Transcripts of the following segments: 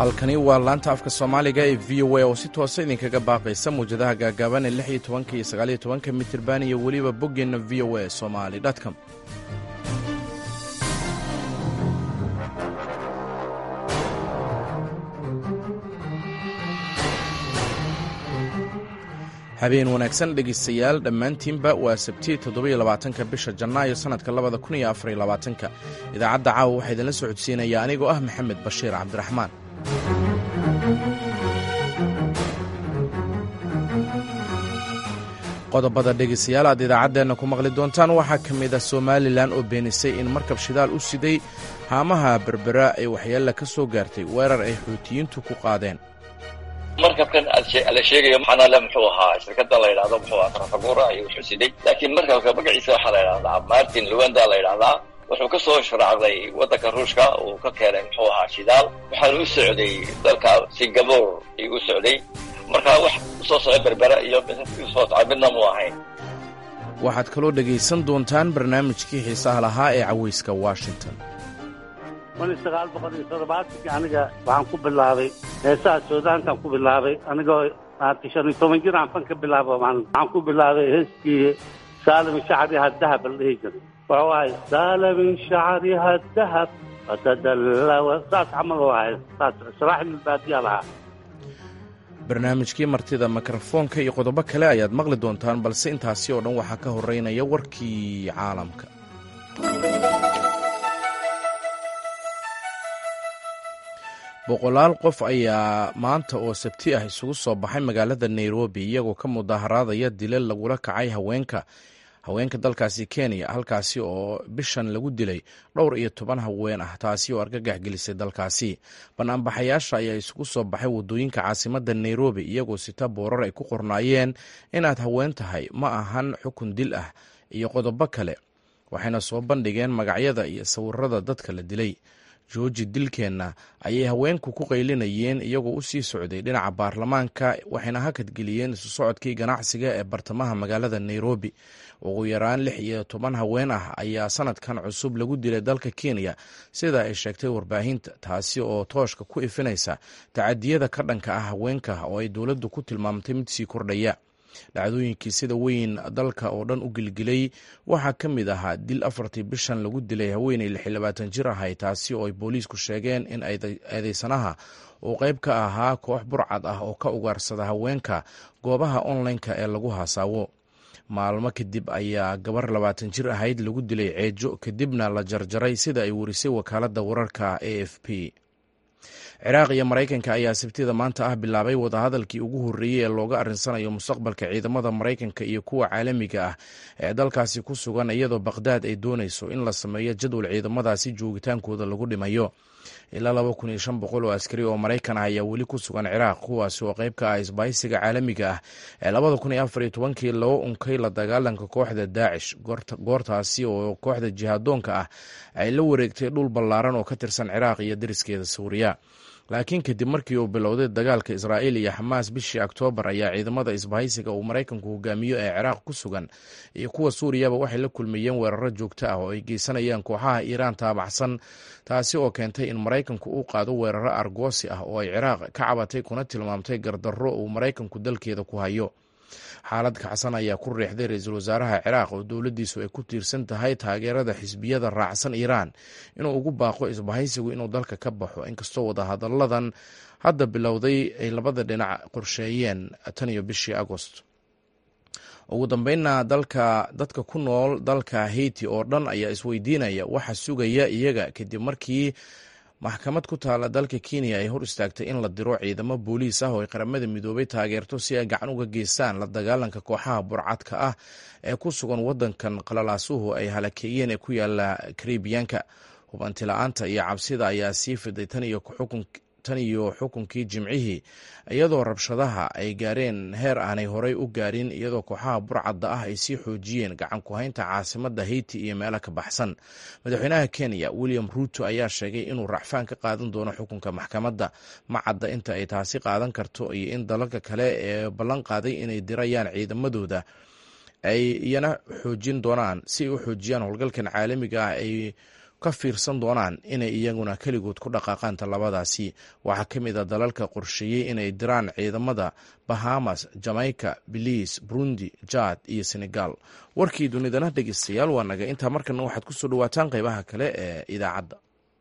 halkani waa laanta afka soomaaliga ee v o a oo si toosa idinkaga baaqaysa muwjadaha gaagaaban ee lix iyo tobanka iyo sagaaliyo tobanka mitirban iyo weliba boggeenna v o a somali com habeen wanaagsan dhegaystayaal dhammaantiinba waa sabti toddobiyo labaatanka bisha janaayo sannadka labada kun iyo afariyo labaatanka idaacadda caawa waxaa idinla socodsiinaya anigoo ah maxamed bashiir cabdiraxmaan qodobada dhegaystayaal aad idaacaddeenna ku maqli doontaan waxaa ka mid ah somalilan oo beenisay in markab shidaal u siday haamaha berbera ay waxyeella ka soo gaartay weerar ay xuutiyiintu ku qaadeen markabkan la sheegayo maxaanale muxuu ahaa shirkada la yidhahdo muxuu ahaa trafagura ayuu xusiday laakiin markabka magaciisa waxaa la yidhahdaa martin luwanda la yidhahdaa wuxuu ka soo sharaacday waddanka ruushka uu ka keenay muxuu ahaa shidaal waxaana u socday dalka singapore ayuu u socday markaa wax usoo socda berbera iyo usoo socda midna mu ahayn waxaad kaloo dhegaysan doontaan barnaamijkii xiisaha lahaa ee cawayska washington kun iyo sagaal boqol iyo toddobaatankii aniga waxaan ku bilaabay heesaha suudaantaan ku bilaabay anigoo maarata shan iyo toban jir aan fan ka bilaabo waxaan ku bilaabay heeskii saalimin shacriha dahab la dhihi jiray wuxuu ahay saalimin shacriha dahab fatadallawa saas camal u ahay saas israaxilbaadiya lahaa barnaamijkii martida mikrofoonka iyo qodobo kale ayaad maqli doontaan balse intaasi oo dhan waxaa ka horeynaya warkii caalamka boqolaal qof ayaa maanta oo sabti ah isugu soo baxay magaalada nairobi iyagoo ka mudaharaadaya dilal lagula kacay haweenka haweenka dalkaasi kenya halkaasi oo bishan lagu dilay dhowr iyo toban haween ah taasi oo argagax gelisay dalkaasi banaanbaxayaasha ayaa isugu soo baxay wadooyinka caasimada nairobi iyagoo sita boorar ay ku qornaayeen inaad haween tahay ma ahan xukun dil ah iyo qodobo kale waxayna soo bandhigeen magacyada iyo sawirada dadka la dilay jooji dilkeenna ayay haweenku ku qaylinayeen iyagoo u sii socday dhinaca baarlamaanka waxayna hakadgeliyeen isu socodkii ganacsiga ee bartamaha magaalada nairobi ugu yaraan lix iyo toban haween ah ayaa sanadkan cusub lagu dilay dalka kenya sida ay sheegtay warbaahinta taasi oo tooshka ku ifinaysa tacadiyada ka dhanka ah haweenka oo ay dowladdu ku tilmaamtay mid sii kordhaya dhacdooyinkii sida weyn dalka oo dhan u gelgelay waxaa ka mid ahaa dil afartii bishan lagu dilay haweeney lix iyo labaatan jir ahay taasi oo ay booliisku sheegeen in eedeysanaha uu qayb ka ahaa koox burcad ah oo ka ugaarsada haweenka goobaha onlineka ee lagu hasaawo maalmo kadib ayaa gabar labaatan jir ahayd lagu dilay ceejo kadibna la jarjaray sida ay warisay wakaaladda wararka a f p ciraaq iyo maraykanka ayaa sabtida maanta ah bilaabay wadahadalkii ugu horreeyey ee looga arrinsanayo mustaqbalka ciidamada maraykanka iyo kuwa caalamiga ah ee dalkaasi ku sugan iyadoo bakhdad ay doonayso in la sameeyo jadwal ciidamadaasi joogitaankooda lagu dhimayo ilaa laba kun iyo shan boqol oo askari oo maraykan ah ayaa weli ku sugan ciraaq kuwaasi oo qayb ka ah isbaahisiga caalamiga ah ee labada kun iyo afar iyo tobankii loo unkay la dagaalanka kooxda daacish goortaasi oo kooxda jihaadoonka ah ay la wareegtay dhul ballaaran oo ka tirsan ciraaq iyo dariskeeda suuriya laakiin kadib markii uu bilowday dagaalka israa'iil iyo xamaas bishii oktoobar ayaa ciidamada isbahaysiga uu maraykanku hogaamiyo ee ciraaq ku sugan iyo kuwa suuriyaba waxay la kulmayeen weeraro joogto ah oo ay geysanayaan kooxaha iiraan taabacsan taasi oo keentay in maraykanku uu qaado weeraro argoosi ah oo ay ciraaq ka cabatay kuna tilmaamtay gardarro uu maraykanku dalkeeda ku hayo xaalad kacsan ayaa ku riixday ra-iisul wasaaraha ciraaq oo dowladdiisu ay ku tiirsan tahay taageerada xisbiyada raacsan iiraan inuu ugu baaqo isbahaysigu inuu dalka ka baxo inkastoo wadahadalladan hadda bilowday ay labada dhinac qorsheeyeen tan iyo bishii agost ugu dambeynna dalka dadka ku nool dalka haiti oo dhan ayaa isweydiinaya waxa sugaya iyaga kadib markii maxkamad ku taala dalka kenya ay hor istaagtay in la diro ciidamo booliis ah oo ay qaramada midoobay taageerto si ay gacan uga geystaan la dagaalanka kooxaha burcadka ah ee ku sugan wadankan qalalaasuhu ay halakeeyeen ee ku yaala karibiyanka hubanti la-aanta iyo cabsida ayaa sii fiday tan iyo xukunkii jimcihii iyadoo rabshadaha ay gaareen heer aanay horey u gaarin iyadoo kooxaha burcadda ah ay sii xoojiyeen gacan ku-haynta caasimada haiti iyo meelo ka baxsan madaxweynaha kenya william ruuto ayaa sheegay inuu racfaan ka qaadan doono xukunka maxkamadda ma cadda inta ay taasi qaadan karto iyo in dalalka kale ee ballan qaaday inay dirayaan ciidamadooda ay iyana xoojin doonaan si ay u xoojiyaan howlgalkan caalamiga ah ay ka fiirsan doonaan inay iyaguna keligood ku dhaqaaqaan tallabadaasi waxaa ka mid a dalalka qorsheeyey inay diraan ciidamada bahamas jamaica beliis burundi jad iyo senegal warkii dunidana dhegeystayaal waa naga intaa markana waxaad kusoo dhawaataan qeybaha kale ee idaacadda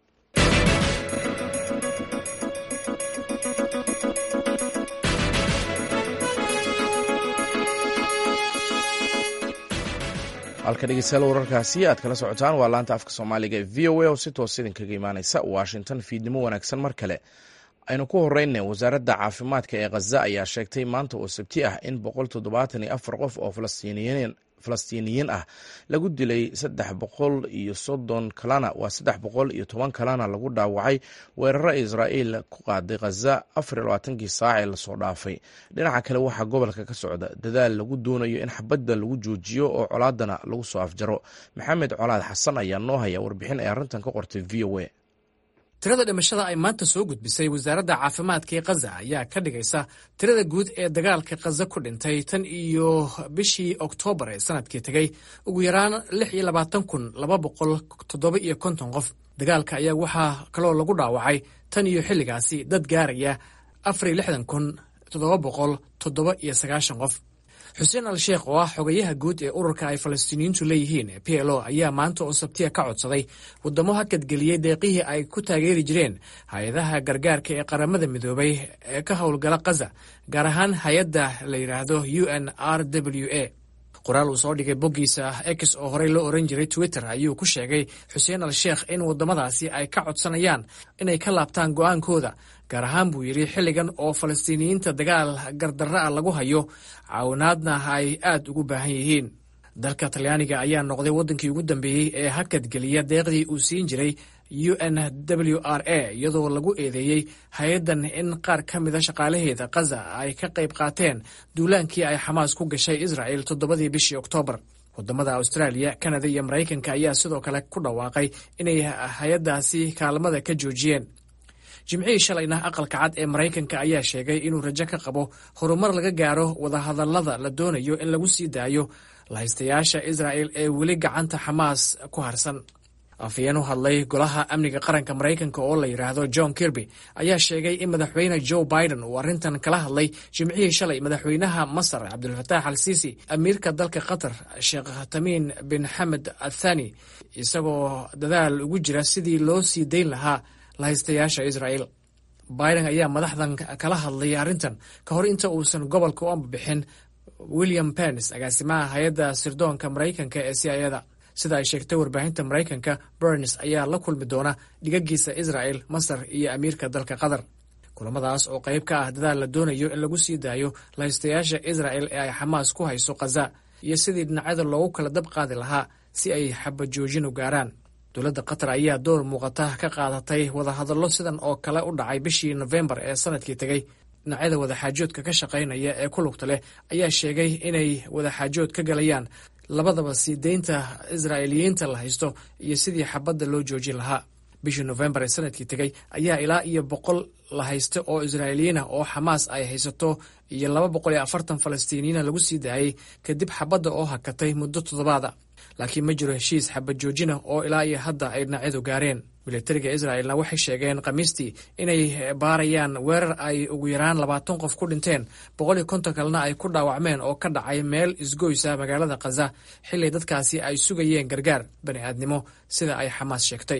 halka dhegeystayaal wararkaasi aad kala socotaan waa laanta afka soomaaliga ee v o a oo si toos idinkaga imaaneysa washington fiidnimo wanaagsan mar kale aynu ku horeyne wasaaradda caafimaadka ee khaza ayaa sheegtay maanta oo sabti ah in boqol toddobaatan iyo afar qof oo falastiiniyiin falastiiniyiin ah lagu dilay saddex boqol iyo soddon kalena waa saddex boqol iyo toban kalena lagu dhaawacay weeraro israa'iil ku qaaday khaza afar iyo labaatankii saac ee lasoo dhaafay dhinaca kale waxaa gobolka ka socda dadaal lagu doonayo in xabadda lagu joojiyo oo colaadana lagu soo afjaro maxamed colaad xasan ayaa noo haya warbixin ay arrintan ka qortay v o a tirada dhimashada ay maanta soo gudbisay wasaaradda caafimaadka ee khaza ayaa ka dhigaysa tirada guud ee dagaalka khaza ku dhintay tan iyo bishii oktoobar ee sanadkii tegey ugu yaraan lix iyo labaatan kun laba boqol toddoba iyo konton qof dagaalka ayaa waxaa kaloo lagu dhaawacay tan iyo xilligaasi dad gaaraya afar iyo lixdan kun toddoba boqol toddoba iyo sagaashan qof xuseen al sheekh oo ah xogayaha guud ee ururka ay falastiiniyiintu leeyihiin p l o ayaa maanta oo sabtiya ka codsaday waddamo hakadgeliyey deeqihii ay ku taageeri jireen hay-adaha gargaarka ee qaramada midoobay ee ka howlgala khaza gaar ahaan hay-adda la yidhaahdo u n r w a qoraal uu soo dhigay boggiisa x oo horey loo oran jiray twitter ayuu ku sheegay xuseen al sheekh in waddamadaasi ay ka codsanayaan inay ka laabtaan go'aankooda gaar ahaan buu yidhi xilligan oo falastiiniyiinta dagaal gardarra ah lagu hayo caawinaadna ay aad ugu baahan yihiin dalka talyaaniga ayaa noqday waddankii ugu dambeeyey ee hakadgeliya deeqdii uu siin jiray u n w r a iyadoo lagu eedeeyey hay-addan in qaar ka mida shaqaalaheeda khaza ay ka qayb qaateen duulaankii ay xamaas ku gashay israa'el toddobadii bishii oktoobar waddamada austraaliya kanada iyo maraykanka ayaa sidoo kale ku dhawaaqay inay hay-addaasi kaalmada ka joojiyeen jimcihii shalayna aqalka cad ee maraykanka ayaa sheegay inuu rajo ka qabo horumar laga gaaro wadahadallada la doonayo in lagu sii daayo lahaystayaasha israa'el ee weli gacanta xamaas ku harsan afhayeen u hadlay golaha amniga qaranka maraykanka oo la yidhaahdo john kirby ayaa sheegay in madaxweyne joe biden uu arrintan kala hadlay jimcihii shalay madaxweynaha masar cabdulfataax al siisi amiirka dalka qatar sheekh tamiin bin xamed athani isagoo dadaal ugu jira sidii loo sii dayn lahaa lahaystayaasha israa'el biden ayaa madaxdan kala hadlay arrintan ka hor inta uusan gobolka u ambabixin william pens agaasimaha hay-adda sirdoonka maraykanka ee c i ada sida ay sheegtay warbaahinta maraykanka burns ayaa la kulmi doona dhigagiisa israel masar iyo amiirka dalka qatar kulamadaas oo qayb ka ah dadaal la doonayo in lagu sii daayo lahaystayaasha israel ee ay xamaas ku hayso khaza iyo sidii dhinacyada loogu kala dab qaadi lahaa si ay xabajoojin u gaaraan dowladda qatar ayaa door muuqata ka qaadatay wadahadallo sidan oo kale u dhacay bishii nofembar ee sanadkii tegey dhinacyada wadaxaajoodka ka shaqaynaya ee ku lugta leh ayaa sheegay inay wadaxaajood ka galayaan labadaba sii deynta israa'iiliyiinta la haysto iyo sidii xabadda loo joojin lahaa bishii nofembar ee sanadkii tegey ayaa ilaa iyo boqol la haysta oo israa'iiliyiin ah oo xamaas ay haysato iyo laba boqol iyo afartan falastiiniyiina lagu sii daayey kadib xabadda oo hakatay muddo toddobaada laakiin ma jiro heshiis xabad joojina oo ilaa iyo hadda ay dhinacyadu gaareen militariga israa'elna waxay sheegeen khamiistii inay baarayaan weerar ay ugu yaraan labaatan qof ku dhinteen boqol iyo konton kalena ay ku dhaawacmeen oo ka dhacay meel isgoysa magaalada khaza xilli dadkaasi ay sugayeen gargaar bani aadnimo sida ay xamaas sheegtay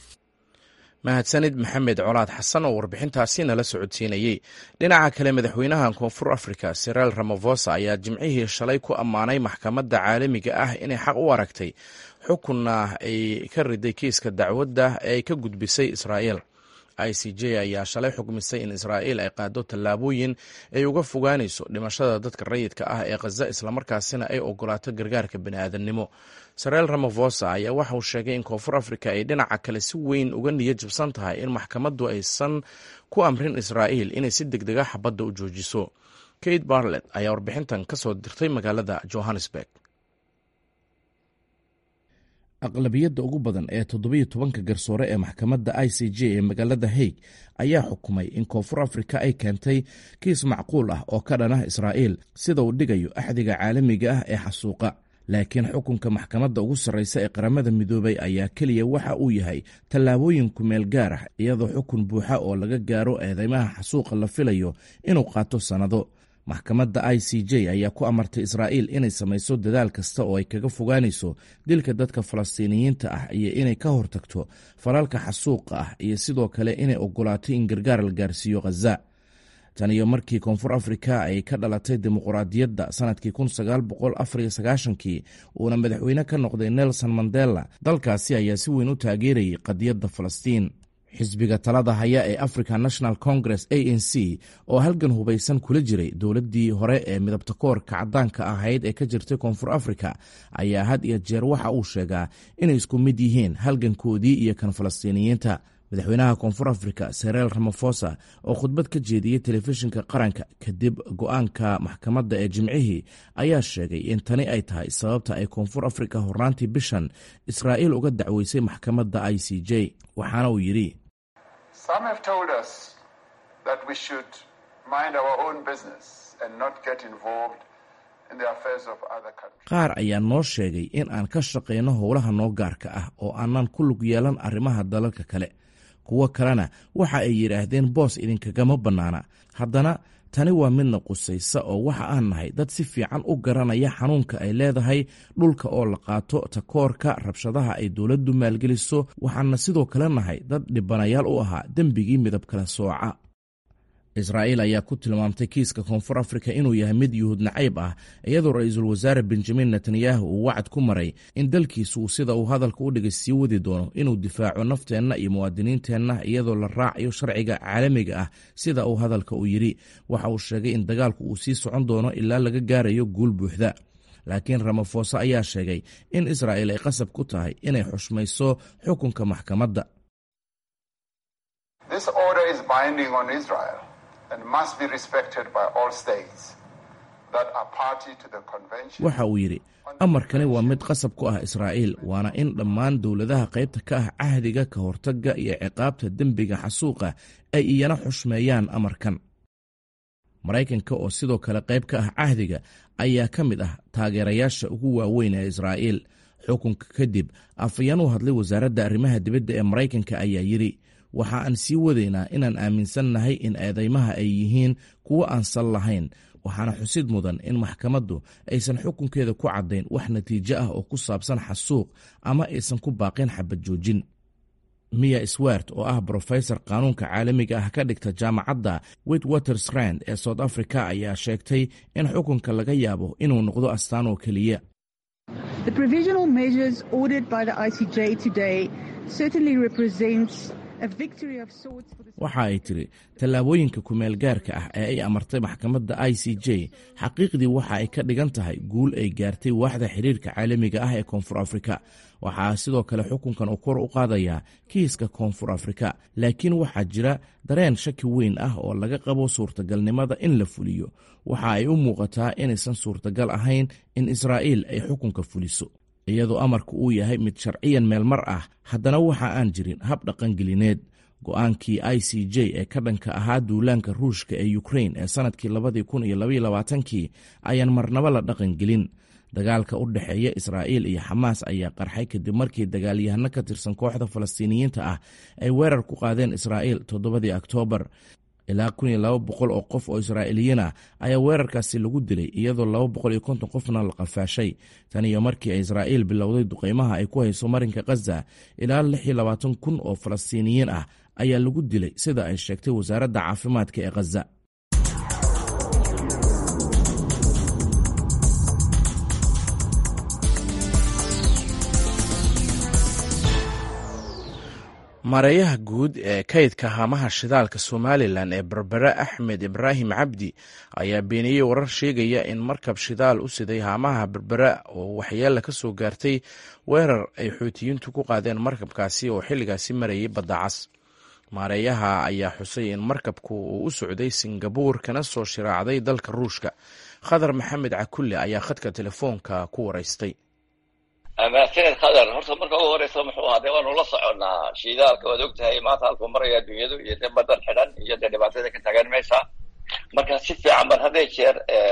mahadsanid maxamed colaad xasan oo warbixintaasi nala socodsiinayey dhinaca kale madaxweynaha koonfur africa siraal ramafosa ayaa jimcihii shalay ku ammaanay maxkamadda caalamiga ah inay xaq u aragtay xukunna ay ka riday kiiska dacwadda ee ay ka gudbisay israa'el i c j ayaa shalay xukmisay in israa'il ay qaado tallaabooyin ay uga fogaanayso dhimashada dadka rayidka ah ee khaza islamarkaasina ay ogolaato gargaarka bani'aadamnimo sareel ramafosa ayaa waxa uu sheegay in koonfur africa ay dhinaca kale si weyn uga niyad jabsan tahay in maxkamaddu aysan ku amrin israa'iil inay si deg dega xabadda u joojiso kate barlet ayaa warbixintan ka soo dirtay magaalada johannesburg aqlabiyadda ugu badan ee toddobiyo tobanka garsoore ee maxkamadda i c j ee magaalada haig ayaa xukumay in koonfur afrika ay keentay kiis macquul ah oo ka dhanah israa'iil sida uu dhigayo axdiga caalamiga ah ee xasuuqa laakiin xukunka maxkamadda ugu sarreysa ee qaramada midoobay ayaa keliya waxa uu yahay tallaabooyin kumeel gaar ah iyadoo xukun buuxa oo laga gaaro eedeymaha xasuuqa la filayo inuu qaato sannado maxkamadda i c j ayaa ku amartay israa'iil inay samayso dadaal kasta oo ay kaga fogaanayso dilka dadka falastiiniyiinta ah iyo inay ka hortagto falalka xasuuqa ah iyo sidoo kale inay ogolaato in gargaar la gaarsiiyo khaza tan iyo markii koonfur afrika ay ka dhalatay dimuquraadiyadda sanadkii kii uuna madaxweyne ka noqday nelson mandela dalkaasi ayaa si weyn u taageerayay qadiyadda falastiin xisbiga talada haya ee african national congress a n c oo halgan hubaysan kula jiray dowladdii hore ee midabta koorka caddaanka ahayd ee ka jirtay koonfur afrika ayaa had iyo jeer waxa uu sheegaa inay isku mid yihiin halgankoodii iyo kan falastiiniyiinta madaxweynaha koonfur afrika sereel ramafosa oo khudbad ka jeediyey telefishinka qaranka kadib go-aanka maxkamadda ee jimcihii ayaa sheegay in tani ay tahay sababta ay koonfur afrika hornaantii bishan israa'iil uga dacweysay maxkamadda i c j waxaana uu yidhi qaar ayaa noo sheegay in aan ka shaqayno howlaha noo gaarka ah oo aanan ku lug yeelan arrimaha dalalka kale kuwo kalena waxa ay yidhaahdeen boos idinkagama bannaana haddana tani waa midna qusaysa oo waxa aan nahay dad si fiican u garanaya xanuunka ay leedahay dhulka oo la qaato takoorka rabshadaha ay dowladdu maalgeliso waxaana sidoo kale nahay dad dhibanayaal u ahaa dembigii midab kala sooca israa'iil ayaa ku tilmaamtay kiiska koonfur afrika inuu yahay mid yuhuud nacayb ah iyadoo ra-iisul wasaare benjamin netanyahu uu wacad ku maray in dalkiisu sida uu hadalka u dhigay sii wadi doono inuu difaaco nafteenna iyo muwaadiniinteenna iyadoo la raacayo sharciga caalamiga ah sida uu hadalka u yidhi waxa uu sheegay in dagaalku uu sii socon doono ilaa laga gaarayo guul buuxda laakiin ramafosa ayaa sheegay in israa'iil ay qasab ku tahay inay xushmayso xukunka maxkamadda waxa uu yidhi amarkani waa mid qasab ku ah israa'iil waana in dhammaan dowladaha qaybta ka ah cahdiga ka hortagga iyo ciqaabta dembiga xasuuqa ay iyana xushmeeyaan amarkan maraykanka oo sidoo kale qayb ka ah cahdiga ayaa ka mid ah taageerayaasha ugu waaweyn ee israa'iil xukunka kadib afayeen u hadlay wasaaradda arrimaha dibadda ee maraykanka ayaa yidhi waxa aan sii wadaynaa inaan aaminsannahay in eedeymaha ay yihiin kuwo aan sal lahayn waxaana xusid mudan in maxkamaddu aysan xukunkeeda ku caddayn wax natiijo ah oo ku saabsan xasuuq ama aysan ku baaqin xabad joojin miya swart oo ah brofesor qaanuunka caalamiga ah ka dhigta jaamacadda witwatersrand ee south africa ayaa sheegtay in xukunka laga yaabo inuu noqdo astaan oo keliya waxa ay tiri tallaabooyinka kumeel gaarka ah ee ay amartay maxkamadda i c j xaqiiqdii waxa ay ka dhigan tahay guul ay gaartay waaxda xiriirka caalamiga ah ee koonfur afrika waxaa sidoo kale xukunkan uu kor u qaadayaa kiiska koonfur afrika laakiin waxaa jira dareen shaki weyn ah oo laga qabo suurtagalnimada in la fuliyo waxa ay u muuqataa inaysan suurtagal ahayn in israa'iil ay xukunka fuliso iyadoo amarku uu yahay mid sharciyan meelmar ah haddana waxa aan jirin hab dhaqangelineed go-aankii i c j ee ka dhanka ahaa duulaanka ruushka ee ukrain ee sannadkii labadii kun iyo labaiyo labaatankii ayaan marnabo la dhaqangelin dagaalka u dhexeeya israa'iil iyo xamaas ayaa qarxay kadib markii dagaalyahano ka tirsan kooxda falastiiniyiinta ah ay weerar ku qaadeen israa'iil toddobadii oktoobar ilaa kun iyo laba boqol oo qof oo israa'iiliyiin ah ayaa weerarkaasi lagu dilay iyadoo laba boqol iyo konton qofna la qafaashay tan iyo markii ay israa'iil bilowday duqeymaha ay ku hayso marinka khaza ilaa lix iyo labaatan kun oo falastiiniyiin ah ayaa lagu dilay sida ay sheegtay wasaaradda caafimaadka ee khaza maareeyaha guud ee kaydka haamaha shidaalka somalilan ee berbere axmed ibraahim cabdi ayaa beeniyey warar sheegaya in markab shidaal u siday haamaha berbere oo waxyeela ka soo gaartay weerar ay xuutiyiintu ku qaadeen markabkaasi oo xilligaasi marayay badda cas maareeyaha ayaa xusay in markabku uu u socday singabuur kana soo shiraacday dalka ruushka khadar maxamed cakulle ayaa khadka telefoonka ku waraystay mahadsaned khadar horta marka ugu horeysa muxuu ahaa dee waanu la soconnaa shiidaalka waad og tahay maanta halkuu maraya dunyadu iyo dee badan xidhan iyo dee dhibaatada ka taagan maysa marka si fiican baan hadday jeer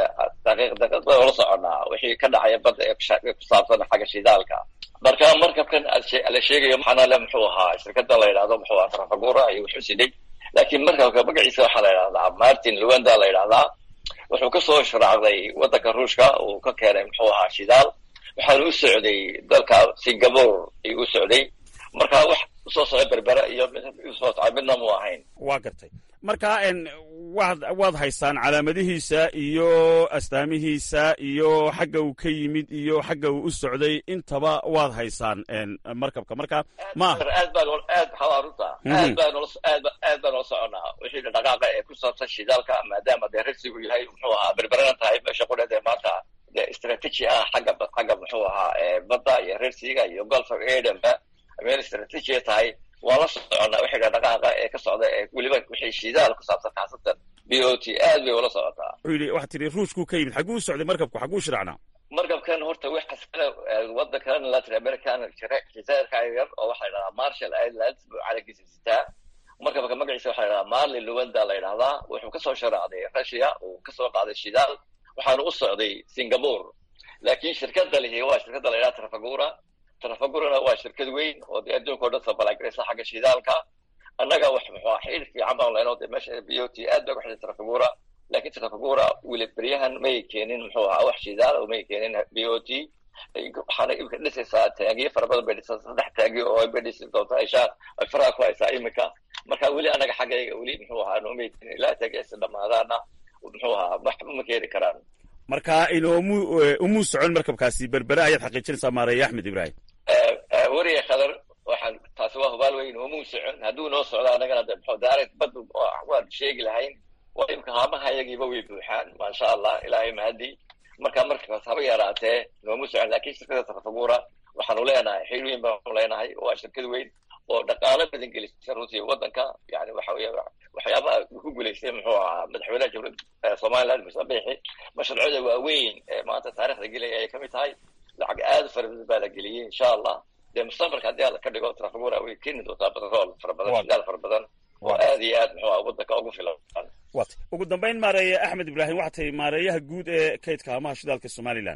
daqiiq daqiiq baan ula soconaa wixii ka dhacaya badda ee ku saabsan xagga shidaalka marka markabkan la sheegayo maxaana le muxuu ahaa shirkada la yidhahdo muxuu ahaa trafagura iyo wuxuu siday laakiin markabka magaciisa waxaa la yidhahdaa martin luwanda la yidhahdaa wuxuu kasoo sharaacday waddanka ruushka uu ka keenay muxuu ahaa shidaal waxaana u socday dalka singapore ayuu u socday marka wax usoo socda berbera iyo usoo socda midna mu ahayn waa gartay marka waad waad haysaan calaamadihiisa iyo astaamihiisa iyo xagga uu ka yimid iyo xagga uu u socday intaba waad haysaan markabka marka ma aad baan aad waxaa runta aad baan aad aad baan ula soconaa wixii dhaqaaqa ee ku saabsan shidaalka maadaama dee rasigu yahay muxuu ahaa berberana tahay meesha qudheed ee maanta dee strategy ah xagga xagga muxuu ahaa badda iyo resiga iyo golf of adenba meel strategy tahay waan la soconaa wixii dhaqaaqa ee ka socda ee weliba wixii shidaal ku saabsan khaasatan b o t aad bay ula socotaa wuxuu yidhi waxaa tidhi ruushkuu ka yimid xagguu socday markabku xagguu shiracnaa markabkan horta waxaas kale waddankan latin american jazairka yar oo waxaa la yidhahdaa marshall islands buu calankiisa sitaa markabka magaciisa waxaa la yidhahdaa marley luwanda la yidhahdaa wuxuu kasoo sharaacday russia uu kasoo qaaday shidaal waxaana u socday singapore laakiin shirkada lihi waa shirkada la yidhahda trafagura trafagurana waa shirkad weyn oo dee adduunka o dhan sabalagraysa xagga shidaalka annaga wax muxuu xidh fiican baan lehno dee meesha b o t aad bay ku xidhay trafagura laakiin trafagura weli beryahan may keenin muxuu ahaa wax shidaal oo may keenin b o t waxaana imika dhisaysaa taagiyo fara badan bay dhisaa saddex taagi oo ay bay dhisi doontaa ishaa ay faraha ku haysaa imika marka weli annaga xaggayga weli muxuu ahaa noomay keenin ilaa taagiyasi dhamaadaana muxuu ahaa waxba ma keeni karaan marka inoomu umuu socon markabkaasi berbere ayaad xaqiijinaysaa maareeye axmed ibraahim weriga khadar waxaan taasi waa hubaal weyn umuu socon hadduu noo socdo annagana de muxuu daaray bad waan sheegi lahayn waa imka haamaha iyagiiba way buuxaan maasha allah ilaahay mahadi marka markaas haba yaraatee noomu socon laakiin shirkada trafagura waxaanu leenahay xil weyn baanu leenahay waa shirkad weyn oo dhaqaalo badan gelisay runtii waddanka yani waxa weeye waxyaabaha ku guulaystay muxuu ahaa madaxweynaha jamhuuriyadda somaliland muuse biixi mashruucyada waaweyn ee maanta taarikhda gelaya ayay kamid tahay lacag aad fara badan baa la geliyey insha allah dee mustaqbalka haddii alla ka dhigo trafagura way keeni doontaa batrool fara badan shidaal fara badan oo aad iyo aad muxuu aha waddanka ugu filan wat ugu dambayn maareeye axmed ibraahim waxaa tahay maareeyaha guud ee kaydka haamaha shidaalka somalilan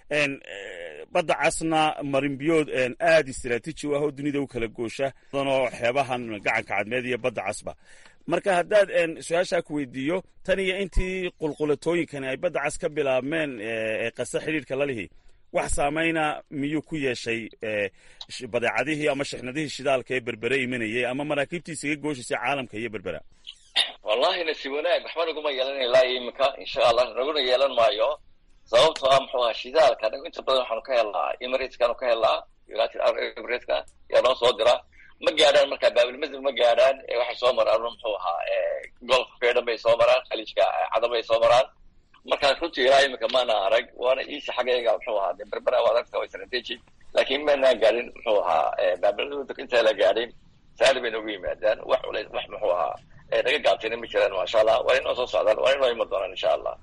badda casna marinbiyood aad istaraatiiji u ah oo dunida u kala goosha oo xeebahan gacanka cadmeed iyo badda casba marka haddaad su-aashaa ku weydiiyo tan iyo intii qulqulatooyinkani ay badda cas ka bilaabmeen ee qase xidhiidhka la lihi wax saamayna miyuu ku yeeshay badeecadihii ama shixnadihii shidaalka ee berbere imanayay ama maraakiibtiisa iga gooshaysay caalamka iyo berbera wallahi nasiib wanaag waxba naguma yeelan ilaa imika insha allah naguna yeelan maayo sababtoo ah muxuu ahaa shidaalka anagu inta badan waxaanu ka helnaa emirateskaanu ka helnaa united arab emirateska yaa noo soo dira ma gaadhaan marka baabilmazil ma gaadhaan waxay soo maraan muxuu ahaa golfka dhan bay soo maraan khaliijka cadan bay soo maraan marka runtii ilaa imika maana arag waana iisa xaggayga muxuu ahaa de berbera waa aragta waa strategic laakiin maanaan gaadhin muxuu ahaa baabilmazil intaa la gaadhin saali bay noogu yimaadaan wax culays wax muxuu ahaa naga gaabtayna ma jiraan maasha allah waa inoo soo socdaan waa inoo iman doonaan insha allah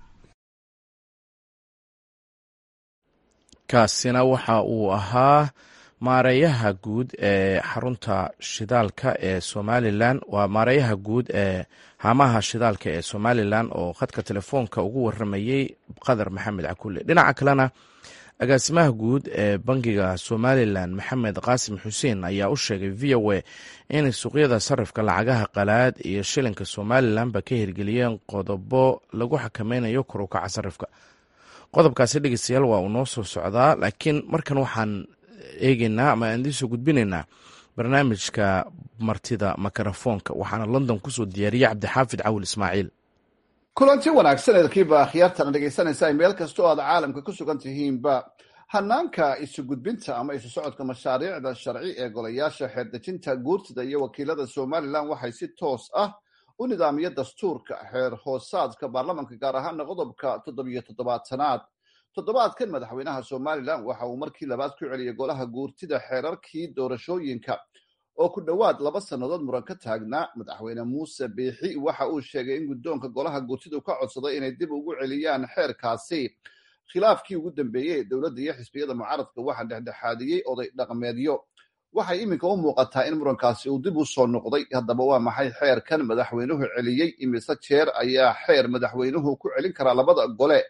kaasina waxa uu ahaa maareeyaha guud ee xarunta shidaalka ee somalilan waa maareeyaha guud ee haamaha shidaalka ee somalilan oo khadka telefoonka ugu waramayey qadar maxamed cakulle dhinaca kalena agaasimaha guud ee bangiga somalilan maxamed qaasim xuseen ayaa u sheegay v o a inay suuqyada sarifka lacagaha qalaad iyo shilinka somalilanba ka hirgeliyeen qodobo lagu xakameynayo korukaca sarifka qodobkaasi dhegeystayaal waa uu noo soo socdaa laakiin markan waxaan eegeynaa ama aan idiin soo gudbinaynaa barnaamijka martida makarafoonka waxaana london kusoo diyaariyey cabdixaafid cawil ismaaciil kulanti wanaagsan eedkiiba akhyaartana dhegaysanaysaa meel kasta oo aad caalamka ku sugan tihiinba hanaanka isu gudbinta ama isu socodka mashaariicda sharci ee golayaasha xeerdejinta guurtida iyo wakiilada somalilan waxay si toos ah u nidaamiya dastuurka xeer hoosaadka baarlamanka gaar ahaana qodobka toddobiyo toddobaatanaad toddobaadkan madaxweynaha somalilan waxa uu markii labaad ku celiyay golaha guurtida xeerarkii doorashooyinka oo ku dhowaad laba sannadood muran ka taagnaa madaxweyne muuse biixi waxa uu sheegay in guddoonka golaha guurtidu ka codsaday inay dib ugu celiyaan xeerkaasi khilaafkii ugu dambeeyey ee dowladda iyo xisbiyada mucaaradka waxaa dhexdhexaadiyey oday dhaqmeedyo waxay iminka u muuqataa in murankaasi uu dib u soo noqday haddaba waa maxay xeerkan madaxweynuhu celiyey imise jeer ayaa xeer madaxweynuhu ku celin karaa labada gole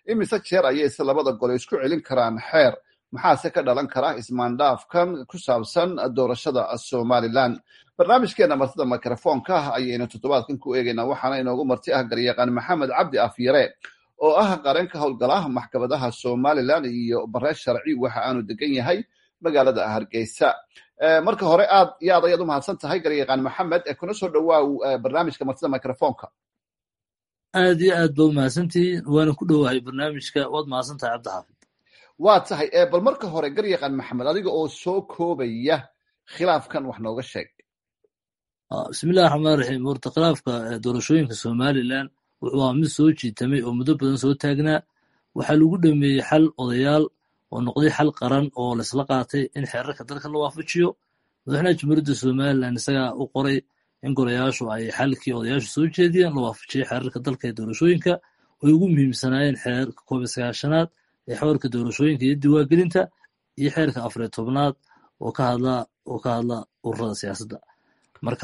imise jeer ayay se labada gole isku celin karaan xeer maxaase ka dhalan kara ismaandhaafkan ku saabsan doorashada somalilan barnaamijkeena martida mikrofoonka ah ayaynu toddobaadkan ku eegaynaa waxaana inoogu marti ah garyaqaan maxamed cabdi afyare oo ah qareenka howlgala maxkamadaha somalilan iyo bare sharci waxa aanu degan yahay magaalada hargeysa marka hore aad iyo aad ayaad u mahadsan tahay garyaqaan maxamed kuna soo dhowaaw barnaamijka martida microfoonka aad iyo aad ba u mahadsantihiin waana ku dhowahay barnaamijka waad mahadsan tahay cabdixaafid waa tahay bal marka hore garyaqaan maxamed adiga oo soo koobaya khilaafkan wax nooga sheeg bismillahi raxmaan raxiim horta khilaafka doorashooyinka somalilan wuxuu ahaa mid soo jiitamay oo muddo badan soo taagnaa waxaa lagu dhameeyey xal odayaal oo noqday xal qaran oo laisla qaatay in xeerarka dalka la waafajiyo madaxweynaha jamhuuriyadda somalilan isagaa u qoray in golayaashu ay xalkii odayaashu soo jeediyeen la waafajiyey xeerarka dalka ee doorashooyinka way ugu muhiimsanaayeen xeerka koob iyo sagaashanaad ee xeerka doorashooyinka iyo diwaangelinta iyo xeerka afariyo tobnaad oo ka hadla oo ka hadla ururada siyaasadda marka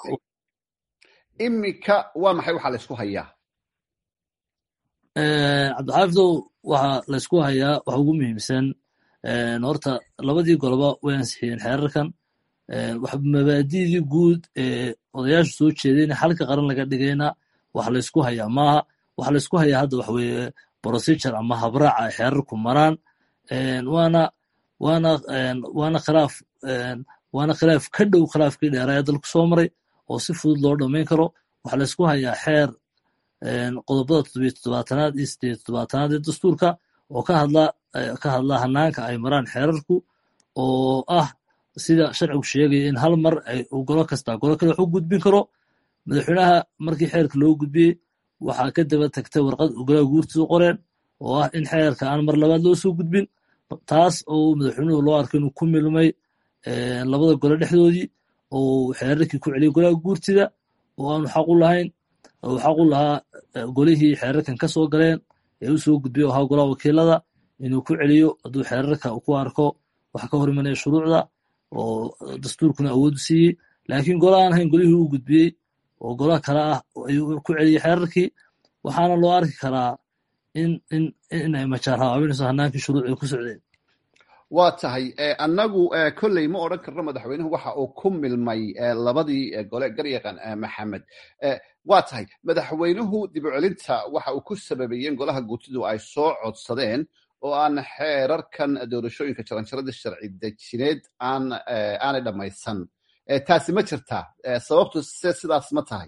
iminka waa maxay waxaa laysku hayaa cabdixaafidow waxaa laysku hayaa waxa ugu muhiimsan horta labadii goloba way ansixiyeen xeerarkan mabaadidii guud ee odayaashu soo jeedayna xalka qaran laga dhigayna wax laysku hayaa maaha waxa laysku hayaa hadda waxa weeye procedure ama habraaca ay xeerarku maraan waana waana waana khilaaf waana khilaaf ka dhow khilaafkii dheeraa ee dalku soo maray oo si fudud loo dhammayn karo waxa laysku hayaa xeer qodobada toddobiyo toddobaatanaad iyo sideeyo toddobaatanaad ee dastuurka oo ka hadla ka hadla hanaanka ay maraan xeerarku oo ah sida sharcigu sheegaya in hal mar ay golo kasta golo kale wax u gudbin karo madaxweynaha markii xeerka loo gudbiyey waxaa ka daba tagtay warqad golaha guurtiisu qoreen oo ah in xeerka aan mar labaad loo soo gudbin taas oo madaxweynuhu loo arkay inuu ku milmay labada gole dhexdoodii oo xeerarkii ku celiyay golaha guurtida oo aanu xaq u lahayn uu xaq u lahaa golihii xeerarkan ka soo galeen ee u soo gudbiyay oo ahaa golaha wakiilada inuu ku celiyo hadduu xeerarka ku arko wax ka hor imanaya shuruucda oo dastuurkuna awood u siiyey laakiin gola aan ahayn golihii uu gudbiyey oo gola kale ah ayuu ku celiyey xeerarkii waxaana loo arki karaa in in in ay majaar habaabinayso hanaankii shuruucii ku socdeen waa tahay annagu kolley ma odran karno madaxweynuhu waxa uu ku milmay labadii gole garyaqan maxamed waa tahay madaxweynuhu dib u celinta waxa uu ku sababeeyeen golaha guurtidu ay soo codsadeen oo aan xeerarkan doorashooyinka jaranjarada sharci dejineed aan aanay dhammaysan taasi ma jirtaa sababtu se sidaas ma tahay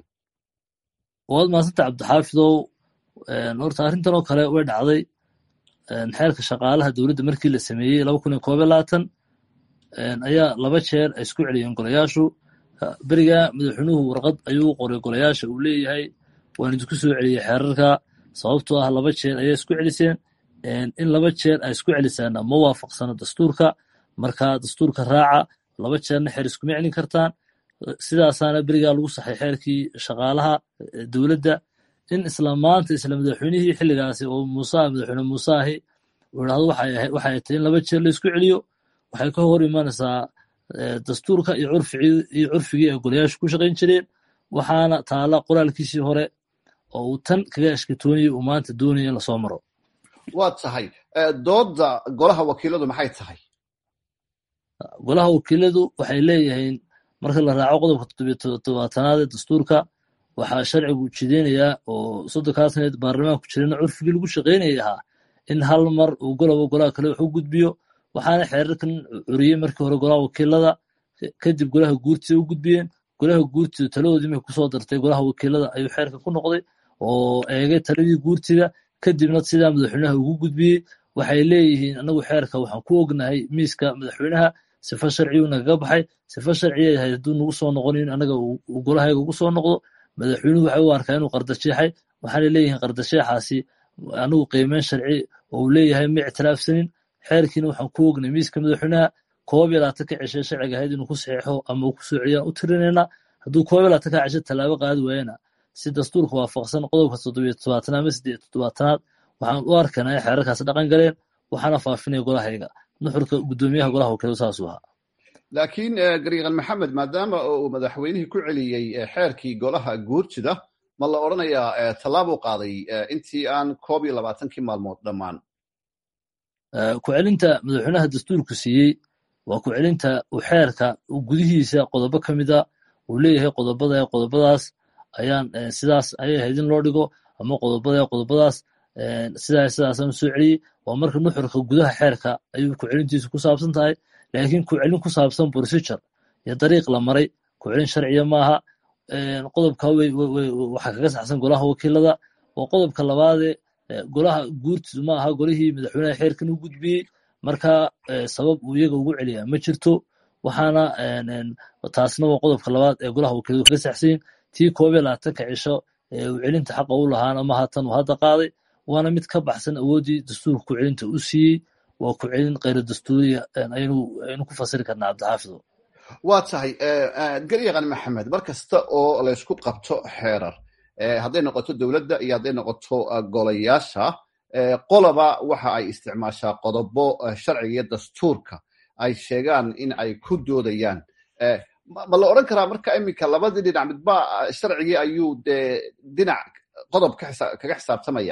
waad maasanta cabdixaafidow horta arrintan oo kale way dhacday xeerka shaqaalaha dowladda markii la sameeyey laba kun iyo koob iyo labaatan ayaa laba jeer ay isku celiyeen golayaashu beriga madaxweynuhu warqad ayuu qoray golayaasha uu leeyahay waan idinku soo celiyey xeerarka sababtoo ah laba jeer ayay isku celiseen in laba jeer ay isku celisaana ma waafaqsano dastuurka marka dastuurka raaca laba jeerna xeer iskuma celin kartaan sidaasaana berigaa lagu saxay xeerkii shaqaalaha dowladda in isla maanta isla madaxweynihii xilligaasi oo muuse madaxweyne muuse ahi uu idhahdo waxay tahay in laba jeer la isku celiyo waxay ka hor imanaysaa dastuurka iyo iyo curfigii ay golayaashu ku shaqayn jireen waxaana taala qoraalkiisii hore oo uu tan kaga ashkatoonayay uu maanta doonaya in lasoo maro waa tahay doodda golaha wakiiladu maxay tahay golaha wakiiladu waxay leeyihiin marka la raaco qodobka toddobiyo toddobaatanaad ee dastuurka waxaa sharcigu jideynayaa oo soddonkaa saneed baarlamaanku jirana curfigii lagu shaqaynayay ahaa in hal mar uu goloba golaha kale wax u gudbiyo waxaana xeerarkan curiyey markii hore golaha wakiilada kadib golaha guurtida u gudbiyeen golaha guurtida taladoodii markay kusoo dartay golaha wakiilada ayuu xeerka ku noqday oo eegay taladii guurtida kadibna sidaa madaxweynaha ugu gudbiyey waxay leeyihiin anagu xeerka waxaan ku ognahay miiska madaxweynaha sifa sharciyuu nagaga baxay sifa sharciya yahay hadduu nagu soo noqonin anaga uu golahayga ugu soo noqdo madaxweynuhu waxay u arkaa inuu qardasheexay waxaanay leeyihiin qardasheexaasi anigu qiimeyn sharci oo uu leeyahay ma ictiraafsanin xeerkiina waxaan ku ognay miiska madaxweynaha koob iyo labaatan ka ceshe sharciga ahayd inuu ku saxeexo ama uu ku soo celiyaan u tirinayna hadduu koob iyo labaatan ka ceshe tallaabo qaadi waayana si dastuurka waafaqsan qodobka toddobiyo toddobaatanaad ama siddeed toddobaatanaad waxaan u arkaynaa in xeerarkaas dhaqan galeen waxaana faafinaya golahayga nuxurka guddoomiyaha golaha wakiiladu saasuu ahaa laakiin garyaqan maxamed maadaama uu madaxweynihii ku celiyey xeerkii golaha guurtida ma la odhanayaa tallaabuu qaaday intii aan koob iyo labaatankii maalmood dhammaan ku celinta madaxweynaha dastuurku siiyey waa ku celinta uu xeerka gudihiisa qodobo ka mida uu leeyahay qodobada qodobadaas ayaan sidaas ayay ahayd in loo dhigo ama qodobada qodobadaas sidaa sidaasaan soo celiyey waa marka nuxurka gudaha xeerka ayuu ku celintiisu ku saabsan tahay laakiin ku celin ku saabsan procedure iyo dariiq la maray ku celin sharciya maaha qodobka waxaa kaga saxsan golaha wakiilada waa qodobka labaade golaha guurtiisu ma aha golihii madaxweynaha xeerkan u gudbiyey marka sabab uu iyaga ugu celiyaa ma jirto waxaana taasna waa qodobka labaad ee golaha wakiiladu kaga saxsayin tii koob iyo labaatanka cisho ee uu celinta xaqa u lahaana ma hatan uu hadda qaaday waana mid ka baxsan awooddii dastuurka ku celinta u siiyey waa ku celin khayra dastuuriya aynu ku fasiri karnaa cabdixaafido waa tahay garyaqan maxamed mar kasta oo laysku qabto xeerar hadday noqoto dowladda iyo hadday noqoto golayaasha qoloba waxa ay isticmaashaa qodobo sharciga iyo dastuurka ay sheegaan in ay ku doodayaan ma la odran karaa marka iminka labadii dhinac midba sharcigii ayuu dee dhinac qodob kaga xisaabtamaya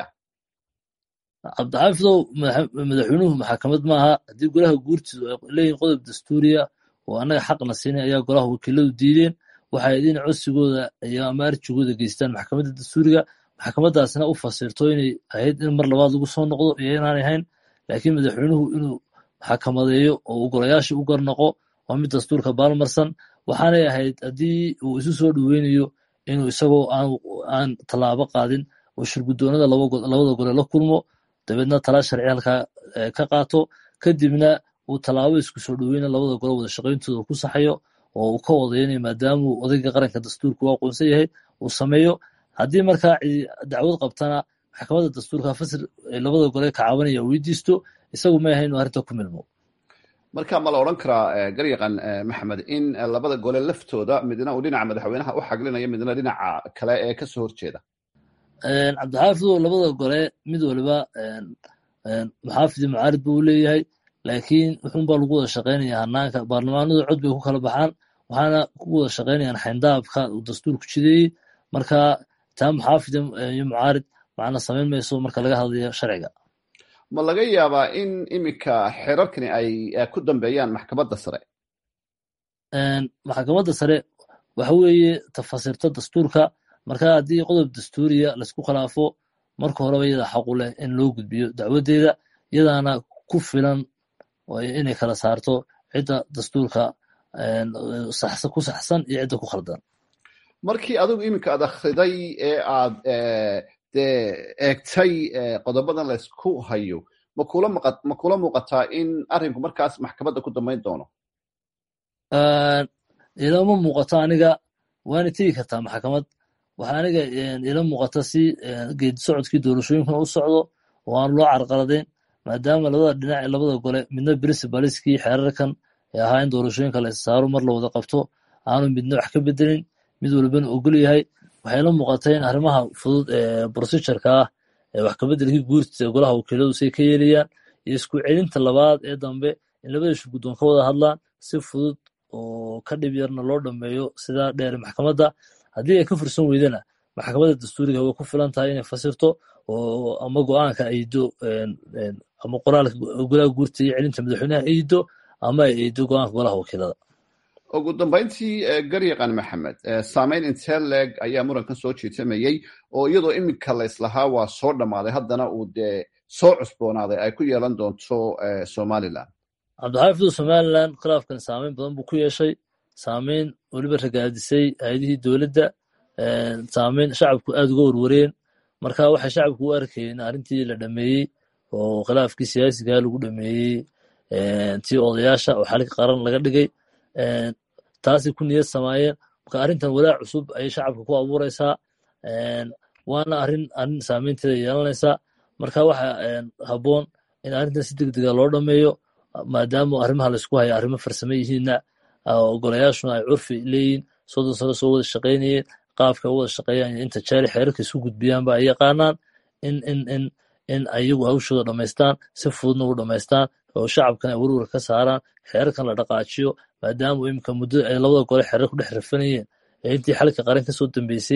cabdixaafidow madaxweynuhu maxakamad maaha haddii golaha guurtiisu ay leeyihin qodob dastuuriya oo annaga xaqna siinay ayaa golaha wakiiladu diideen waxay idin codsigooda iyo ama arjigooda geystaan maxkamadda dastuuriga maxkamadaasna u fasirto inay ahayd in mar labaad lagu soo noqdo iyo inaanay ahayn laakiin madaxweynuhu inuu maxkamadeeyo oo uu golayaasha u garnoqo waa mid dastuurka baalmarsan waxaanay ahayd haddii uu isu soo dhoweynayo inuu isagoo aan tallaabo qaadin oo shirguddoonada labada gole la kulmo dabeedna tala sharci halkaa ka qaato kadibna uu tallaabo isku soo dhoweyna labada gole wada shaqayntooda ku saxayo oo uu ka odaynaya maadaamuu odayga qaranka dastuurka u aqoonsan yahay uu sameeyo haddii markaa dacwad qabtana maxkamadda dastuurka fasir labada gole ka cabanaya weydiisto isagu ma ahayn inuu arrinta ku milmo marka ma la odhan karaa garyaqan maxamed in labada gole laftooda midna uu dhinaca madaxweynaha u xaglinayo midna dhinaca kale ee kasoo horjeeda cabdixaafidow labada gole mid waliba muxaafidi mucaarid buu leeyahay laakiin wuxuunbaa lagu wada shaqaynaya hanaanka baarlamaanadu cod bay ku kala baxaan waxaana ku wada shaqaynayaan xayndaabka uu dastuurku jideeyey marka taa muxaafid iyo mucaarid macna samayn mayso marka laga hadlayo sharciga ma laga yaabaa in iminka xeerarkani ay ku dambeeyaan maxkamadda sare maxkamadda sare waxa weeye tafasirta dastuurka marka haddii qodob dastuuriya laysku khilaafo marka horeba iyada xaqu leh in loo gudbiyo dacwaddeeda iyadaana ku filan inay kala saarto cidda dastuurka ku saxsan iyo cidda ku khaldan markii adigu iminka aad akhriday ee aad dee eegtay qodobadan laysku hayo ma kula muuqataa in arrinku markaas maxkamadda ku dambayn doono ilama muuqato aniga waana tegi kartaa maxkamad waxa aniga ila muuqata si geedi socodkii doorashooyinkuna u socdo oo aan loo carqaladayn maadaama labada dhinac ee labada gole midna principaliskii xeerarkan ee ahaa in doorashooyinka la issaaro mar la wada qabto aanu midna wax ka bedelin mid walbana ogol yahay waxay la muuqata in arrimaha fudud ee procedureka ah ee wax kabedelkii guurtiisa ee golaha wakiiladu say ka yeelayaan iyo isku celinta labaad ee dambe in labada shirguddoon ka wada hadlaan si fudud oo ka dhib yarna loo dhameeyo sidaa dheer maxkamadda haddii ay ka fursan weydana maxkamadda dastuuriga way ku filan tahay inay fasirto oo ama go-aanka aydo ama qoraalka golaha guurta iyo celinta madaxweynaha aydo ama ay aydo go-aanka golaha wakiilada ugu dambayntii garyaqan maxamed saameyn intee leeg ayaa murankan soo jiitamayey oo iyadoo iminka layslahaa waa soo dhammaaday haddana uu dee soo cusboonaaday ay ku yeelan doonto somalilan cabdixaafidu somalilan khilaafkan saameyn badan buu ku yeeshay saameyn weliba ragaadisay hay-adihii dowladda saameyn shacabku aad uga warwareen marka waxay shacabku u arkayeen arrintii la dhameeyey oo khilaafkii siyaasigaa lagu dhameeyey tii odayaasha oo xalka qaran laga dhigay taasay ku niyad samaayeen marka arrintan walaac cusub ayay shacabka ku abuureysaa waana arrin arrin saameynteeda yeelanaysaa marka waxa habboon in arrintan si degdega loo dhameeyo maadaama arrimaha laysku haya arrimo farsame yihiinna golayaashuna ay curfi leeyihin soddon sano soo wada shaqaynayeen qaabka wada shaqeeyaan inta jeeri xeerarka isu gudbiyaanba ay yaqaanaan in in in in ayagu hawshooda dhamaystaan si fududna u dhamaystaan oo shacabkan ay werwar ka saaraan xeerarkan la dhaqaajiyo maadaama imika muddo ay labada gole xeerar ku dhex rafanayeen ee intii xalka qaran kasoo dambeysay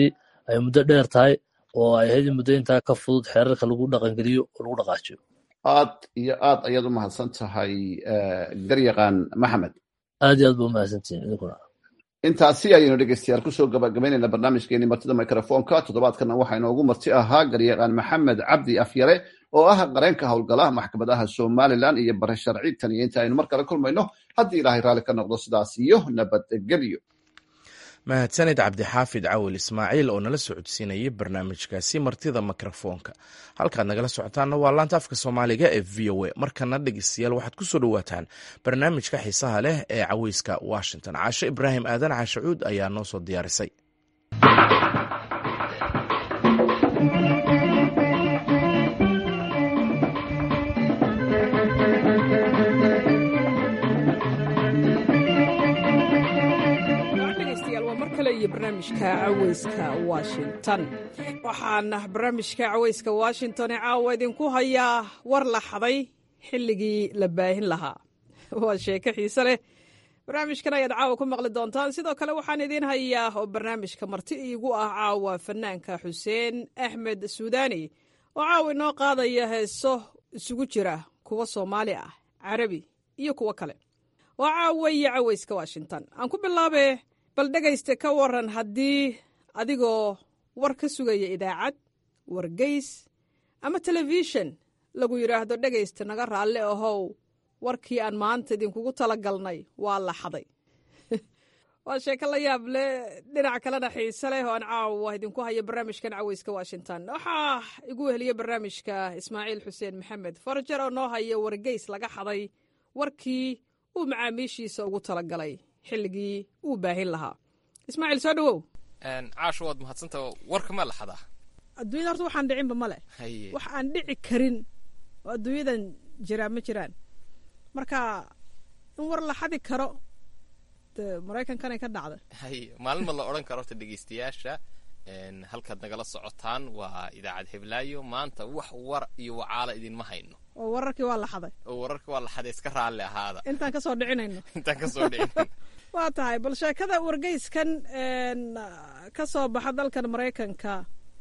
ay muddo dheer tahay oo ay ahayd in muddo intaa ka fudud xeerarka lagu dhaqangeliyo oo lagu dhaqaajiyo aad iyo aad ayaad u mahadsan tahay garyaqaan maxamed aad iyo aad ba umahadsantihin idinkuna intaasi ayaynu dhegeystayaal kusoo gabagabaynayna barnaamijkeeni martida microfonka toddobaadkana waxaa inoogu marti ahaa garyaqaan maxamed cabdi afyare oo ah qareenka howlgalaha maxkamadaha somalilan iyo bare sharci tan iyo inta aynu mar kale kulmayno haddii ilaahay raalli ka noqdo sidaas iyo nabadgelyo mahadsanid cabdixaafid cawil ismaaciil oo nala socodsiinayay barnaamijkaasi martida mikrofoonka halkaad nagala socotaanna waa laanta afka soomaaliga ee v o a markana dhegeystayaal waxaad ku soo dhowaataan barnaamijka xiisaha leh ee caweyska washington caashe ibraahim aadan caashacuud ayaa noo soo diyaarisay iyo barnaamijka caweyska washington waxaana barnaamijka caweyska washington ee caawa idinku hayaa war la xaday xilligii la baahin lahaa waa sheeko xiise leh barnaamijkan ayaad caawa ku maqli doontaan sidoo kale waxaan idiin hayaa oo barnaamijka marti iigu ah caawa fanaanka xuseen axmed suudaani oo caawa inoo qaadaya heeso isugu jira kuwa soomaali ah carabi iyo kuwo kale waa caawa iyo caweyska washington aan ku bilaabe bal dhegayste ka waran haddii adigoo war ka sugaya idaacad wargeys ama telefishan lagu yidhaahdo dhegaysta naga raalli ahow warkii aan maanta idinkugu tala galnay waa la xaday waa sheeko la yaab leh dhinac kalena xiise leh oo aan caawa idinku haya barnaamijkan caweyska washington waxaa igu weheliya barnaamijka ismaaciil xuseen maxamed farjar oo noo haya wargeys laga xaday warkii uu macaamiishiisa ugu talagalay xilligii uu baahin lahaa ismaaciil soo dhawow caasho waad mahadsanta warka ma la xadaa adduunyada horta waxaan dhicinba male wax aan dhici karin oo adduunyadan jiraa ma jiraan marka in war la xadi karo de maraykankanay ka dhacda hay maalin ma la odhan karo horta dhegeystayaasha halkaad nagala socotaan waa idaacad heblaayo maanta wax war iyo wacaala idinma hayno oo wararkii waa la xaday oo wararkii waa la xaday iska raalli ahaada intaan kasoo dhicinayno intaan kasoo dhicinayno waa tahay bal sheekada wargeyskan ka soo baxa dalkan maraykanka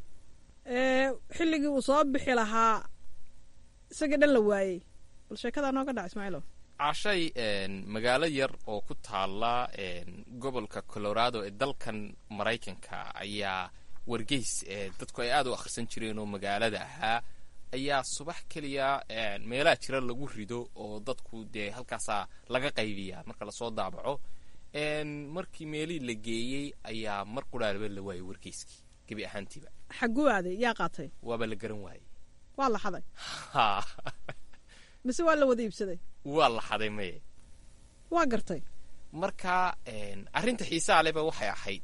xilligii uu soo bixi lahaa isagii dhan la waayey bal sheekadaa nooga dhac ismaaciilo cashay magaalo yar oo ku taala gobolka colorado ee dalkan maraykanka ayaa wargeys dadku ay aad u akhrisan jireen oo magaalada ahaa ayaa subax keliya meelaha jira lagu rido oo dadku dee halkaasaa laga qaybiyaa marka lasoo daabaco markii meelihii la geeyey ayaa mar quraaliba la waayey wargeyskii gebi ahaantiiba xagguu aaday yaa qaatay waaba la garan waayey waa la xaday mise waa la wada iibsaday waa la xaday maye waa gartay marka arrinta xiisaha leba waxay ahayd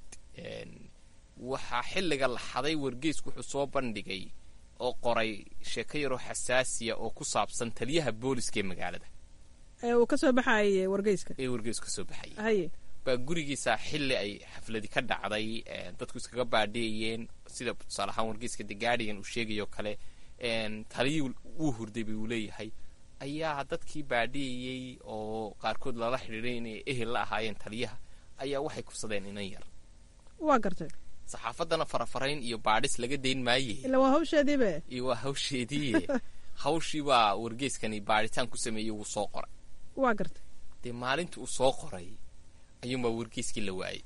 waxaa xilliga la xaday wargeysku wuxuu soo bandhigay oo qoray sheeko yaroo xasaasiya oo ku saabsan taliyaha booliska ee magaalada ee uu ka soo baxayay wargeyska ee wargeysku ka soo baxayay haye baa gurigiisa xilli ay xafladi ka dhacday dadku iskaga baadhiyayeen sida tusaale ahaan wargeyska the guardian uu sheegayoo kale taliyii wuu hurday bay uu leeyahay ayaa dadkii baadhiyayey oo qaarkood lala xidhiiday inay ehel la ahaayeen taliyaha ayaa waxay kufsadeen inan yar waa gartay saxaafaddana farafarayn iyo baadhis laga dayn maaye ila waa hawsheediibe iyo waa hawsheediiye hawshii baa wargeyskani baadhitaan ku sameeyey wuu soo qoray waa gartay dee maalintii uu soo qoray ayuunbaa wargeyskii la waayey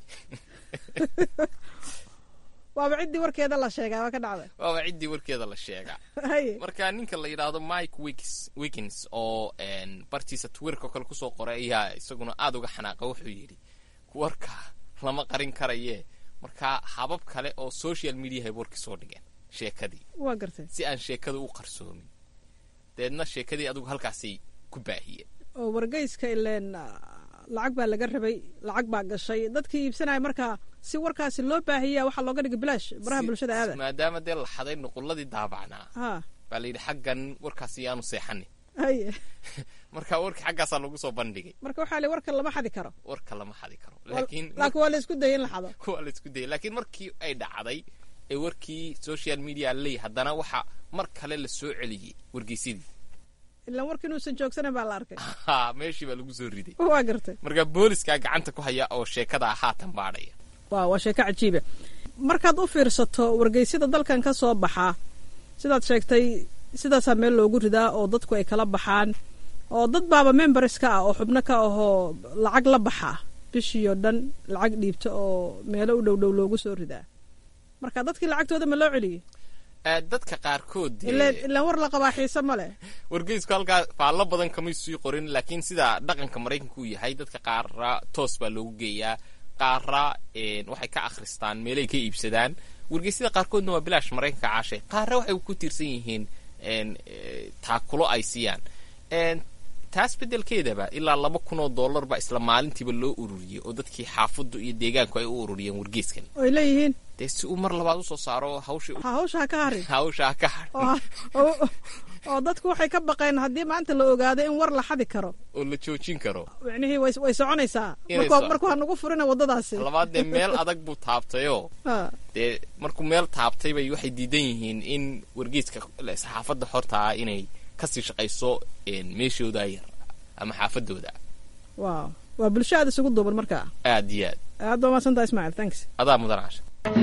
waaba ciddii warkeeda la sheegaa waa ka dhacday waaba ciddii warkeeda la sheegaa haye marka ninka la yidhaahdo mike wikis wikins oo bartiisa twitterka kale kusoo qoray ayaa isaguna aada uga xanaaqa wuxuu yidhi warka lama qarin karaye marka habab kale oo social mediahay warkii soo dhigeen sheekadii waa gartay si aan sheekada u qarsoomin deedna sheekadii adigu halkaasay ku baahiyeen oo wargeyska ileen lacag baa laga rabay lacag baa gashay dadkii iibsanaya markaa si warkaasi loo baahiya waxaa looga dhigay bilaash baraha bulshada aada maadaama dee la xaday nuqulladii daabacnaa ha baa la yidhi xaggan warkaasi yaanu seexanin haye marka warkii xaggaasaa lagu soo bandhigay marka waxaa li warka lama xadi karo warka lama xadi karo laakiin laakiin waa la isku dayay in la xado waa la isku dayay laakiin markii ay dhacday ee warkii social media ley haddana waxa mar kale la soo celiyey wargeysadii ilaan warka inuusan joogsanan baa la arkay ha meeshii baa lagu soo riday waa gartay marka booliskaa gacanta ku haya oo sheekada haatan baadhaya wa waa sheeko cajiiba markaad u fiirsato wargeysyada dalkan ka soo baxaa sidaad sheegtay sidaasaa meel loogu ridaa oo dadku ay kala baxaan oo dad baaba members ka ah oo xubno ka ahoo lacag la baxa bishii oo dhan lacag dhiibta oo meelo u dhow dhow loogu soo ridaa marka dadkii lacagtooda ma loo celiyey dadka qaarkood ilaan war la qabaa xiise ma leh wargeysku halkaa faallo badan kamay sii qorin laakiin sida dhaqanka maraykanka uu yahay dadka qaara toos baa loogu geeyaa qaara waxay ka akhristaan meelay ka iibsadaan wargeysyada qaarkoodna waa bilaash maraykanka caashay qaara waxay ku tiirsan yihiin taakulo ay siiyaan taas beddelkeedaba ilaa laba kun oo dollar baa isla maalintiiba loo ururiyey oo dadkii xaafaddu iyo deegaanku ay u ururiyeen wargeyskan oy leeyihiin dee si uu mar labaad usoo saaro hawsha hawsha ha ka harin hawsha ha ka harin oo dadku waxay ka baqeen haddii maanta la ogaado in war la xadi karo oo la joojin karo micnihii way way soconaysaa marku ha nagu furina waddadaasi labaad dee meel adag buu taabtayoo dee markuu meel taabtay bay waxay diidan yihiin in wargeyska saxaafadda xortaa inay kasii shaqayso meeshooda yar ama xaafadooda wow waa bulsho aad isugu duuban markaa aad iyo aad aad baa maadsantaa ismaciil thanks adaa mudan casha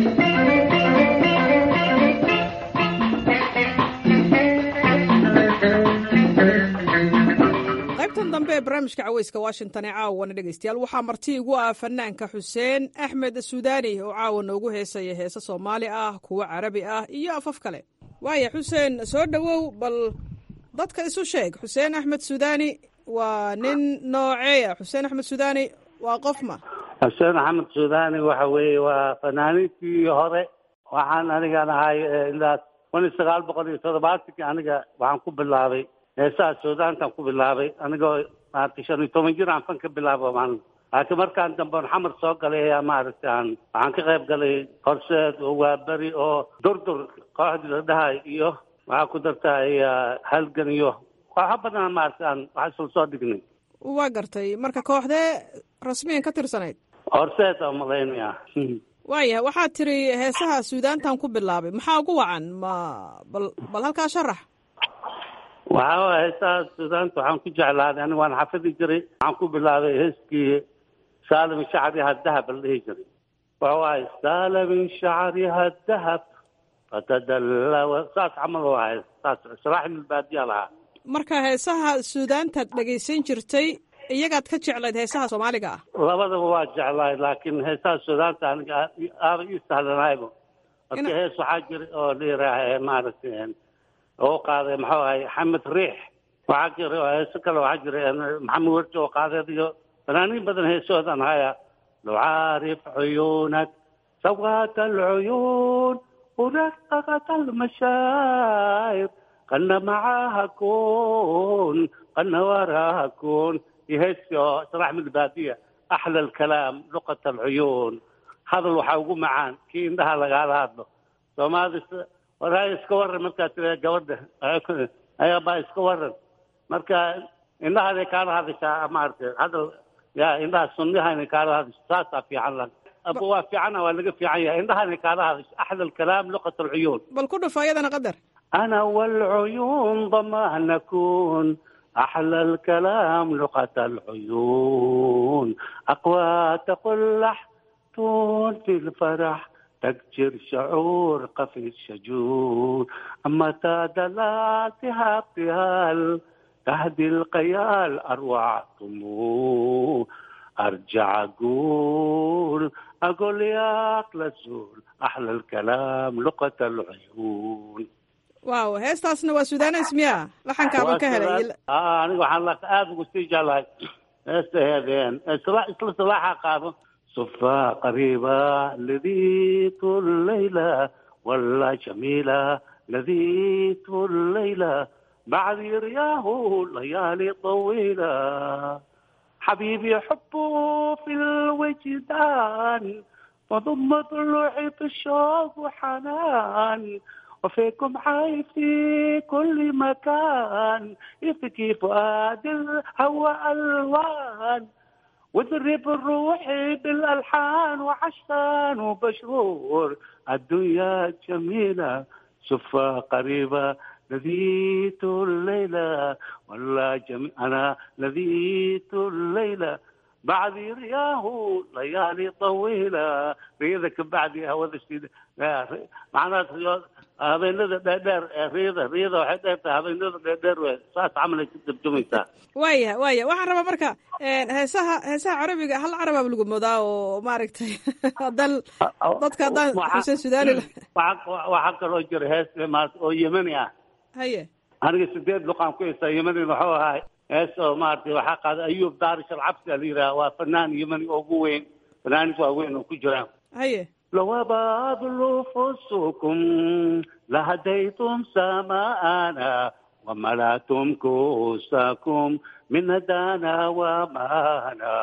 qaybtan dambe ee barnaamijka caweyska washington ee caawana dhegaystayaal waxaa marti igu ah fanaanka xuseen axmed suudaani oo caawa noogu heesaya heese soomaali ah kuwo carabi ah iyo afaf kale waaya xuseen soo dhowow bal dadka isu sheeg xuseen axmed suudaani waa nin nooceeya xuseen axmed suudaani waa qofma xuseen axmed suudaani waxa weeye waa fanaaniintii hore waxaan anigan ahay ilaa kun iyo sagaal boqol iyo toddobaatankii aniga waxaan ku bilaabay heesaha suudaantan ku bilaabay anigoo maaragtay shan iyo toban jir aan fan ka bilaabo maalin laakiin markaan dambe on xamar soo galay ayaa maaragtay aan waxaan ka qayb galay horseed oo waaberi oo durdur kooxdii la dhahay iyo waxaa ku dartay halgan iyo kooxo badan maaragtay aan wax isla soo dhignay waa gartay marka kooxdee rasmiyan ka tirsanayd horseed oo malaynaya waayahay waxaad tiri heesaha suudaantan ku bilaabay maxaa ugu wacan ma bal bal halkaa sharax waxa waye heesaha suudaanta waxaan ku jeclaaday aniga waan xafidi jiray waxaan ku bilaabay heeskii saalim shacriha dahab la dhihi jiray waxa waaye saalim shacriha dahab fatadallawa saas camal waaye saas israaxil baadiya lahaa marka heesaha suudaantaad dhegaysan jirtay iyagaad ka jeclayd heesaha soomaaliga ah labadaba waa jeclaay laakiin heesaha suudaanta aniga aaba ii sahlanaybo marka hees waxaa jira oo la yiraaha maaragtay oo qaaday maxuu ahay xamed riix waxaa jira oo heeso kale waxaa jira maxamed werji oo qaadeed iyo fanaaniin badan heesoodan haya لو عارف عيونك سوات العيون ورققت المشاعر قلنا معاها كون قلنا وراها كون يهسوا صراحة من البادية أحلى الكلام لغة العيون هذا الوحا معان كي عندها لقال هذا فما هذا وراي اسكور مركا جورده ايا با اسكور مركا إنها هذه كان هذا شيء ما أعرف هذا يا إنها سنها إن كان هذا ساسا في عنا أبوها في عنا ولا في عنا إنها إن كان هذا أحلى الكلام لغة العيون bal ku dhufo ayadana qadar أنا والعيون ضما نكون أحلى الكلام لغة العيون أقوى تقلح تون في الفرح تكجر شعور قفي الشجون أما تادلاتها ابتهال تهدي القيال أروع طموح أرجع أقول أقول يا أقل الزول أحلى الكلام لغة العيون waaw heestaasna waa suudaanes miya laxankaaban ka helay آه أنا waxaan la aad ugu sii jeclahay heesta heedeen isla isla salaaxa qaado صفا قريبة لذيذ الليلة ولا جميلة لذيذ الليلة بعد رياه ليالي طويلة حبيبي حبه في الوجدان وضم ضلوعي بالشوق وحنان وفيكم عاي في كل مكان يبكي فؤاد الهوى ألوان وذرب الروح بالألحان وعشان وبشرور الدنيا جميلة صفة قريبة لذيذ الليلة ولا جميل أنا لذيذ الليلة bacdi riyaahu layaali tawiila riyada ka bacdi hawada shida macnaha riyo habeenada dheerdheer ee riyada riyada waxay dheer tahay habeenada dheerdheer wey saas camalay ku dabjumaysaa waaya waaya waxaan rabaa marka heesaha heesaha carabiga hal carabaaba lagu moodaa oo maaragtay haddaan dadka haddaan xuseen sudaani waxaa kaloo jira hees maarata oo yemani ah haye aniga sideed luqaan ku heystaa yemanina waxuu ahaa hees oo maaragtay waxaa qaaday ayuub daarish alcabsi la yidhaha waa fanaan yemani oo ugu weyn fanaanis waaweyn oo ku jiraan haye لو أبادل فسكم لهديتم سماءنا وملأتم كوسكم من هدانا ومانا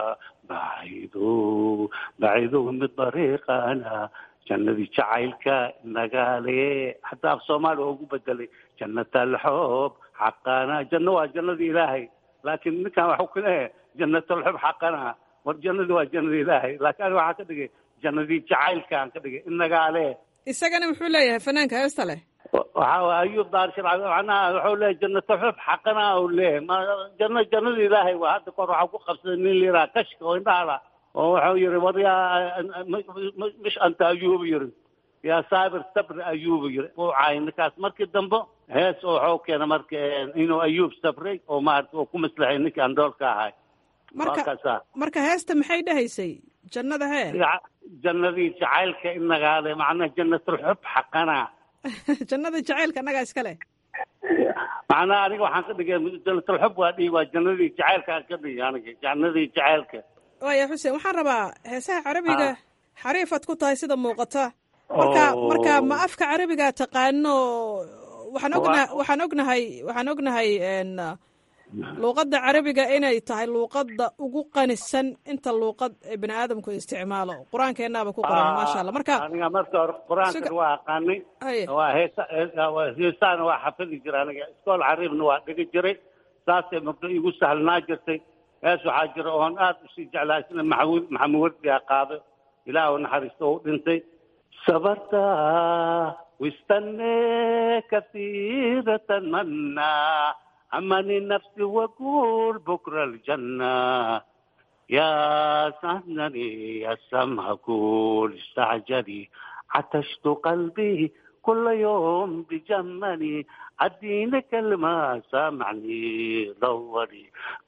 بعيدوا بعيدوا من طريقنا جنة جعيلك نقالي حتى في الصومال هو بدلي جنة الحب حقنا جنة وجنة إلهي لكن كان حكنا جنة الحب حقنا والجنة وجنة إلهي لكن واحد كده jannadii jacaylkaan ka dhigay inagaa leh isagana muxuu leeyahay fanaanka heesta leh waxa ayuub daarshir macnaha wuxuu leeyahay jannato xub xaqana uu leeyahay ma janno jannada ilaahay waa hadda kor waxaa ku qabsaday nin liraa kashka oo indhahala oo wuxuu yiri war yaa mish anta ayuubu yiri yaa saabir sabri ayuubu yiri uu caay ninkaas markii dambe hees oo wuxuu keena marka inuu ayuub sabray oo maarata uu ku maslaxay ninkii andoolka ahay marka marka heesta maxay dhahaysay jannada hee jannadii jacaylka inagaale macnaha jannatulxub xaqana jannada jacaylka annagaa iska leh macnaha aniga waxaan ka dhigay jannatulxub waa dhihi waa jannadii jacaylkaan ka dhigi aniga jannadii jacaylka waaya xuseen waxaan rabaa heesaha carabiga xariifaad ku tahay sida muuqata marka marka ma afka carabiga taqaano waxaan ognahay waxaan ognahay waxaan ognahay luuqadda carabiga inay tahay luuqadda ugu qanisan inta luuqad bini aadamku isticmaalo qur-aankeenaaba ku qoran maasha allah marka aniga marka hore qur-aankan waa aqaanay waa heesa heesaana waa xafidi jira aniga iskool cariibna waa dhigi jiray saasay mugdo igu sahlnaa jirtay hees waxaa jira oon aad usii jeclaa isna maxamuud maxamuud wardiyaa qaado ilaah u naxariisto u dhintay sabarta wistane kasiiratan manna أمني نفسي وأقول بكرة الجنة يا سهنني يا سمها كل استعجلي عطشت قلبي كل يوم بجمني أديني كلمة سامعني دوري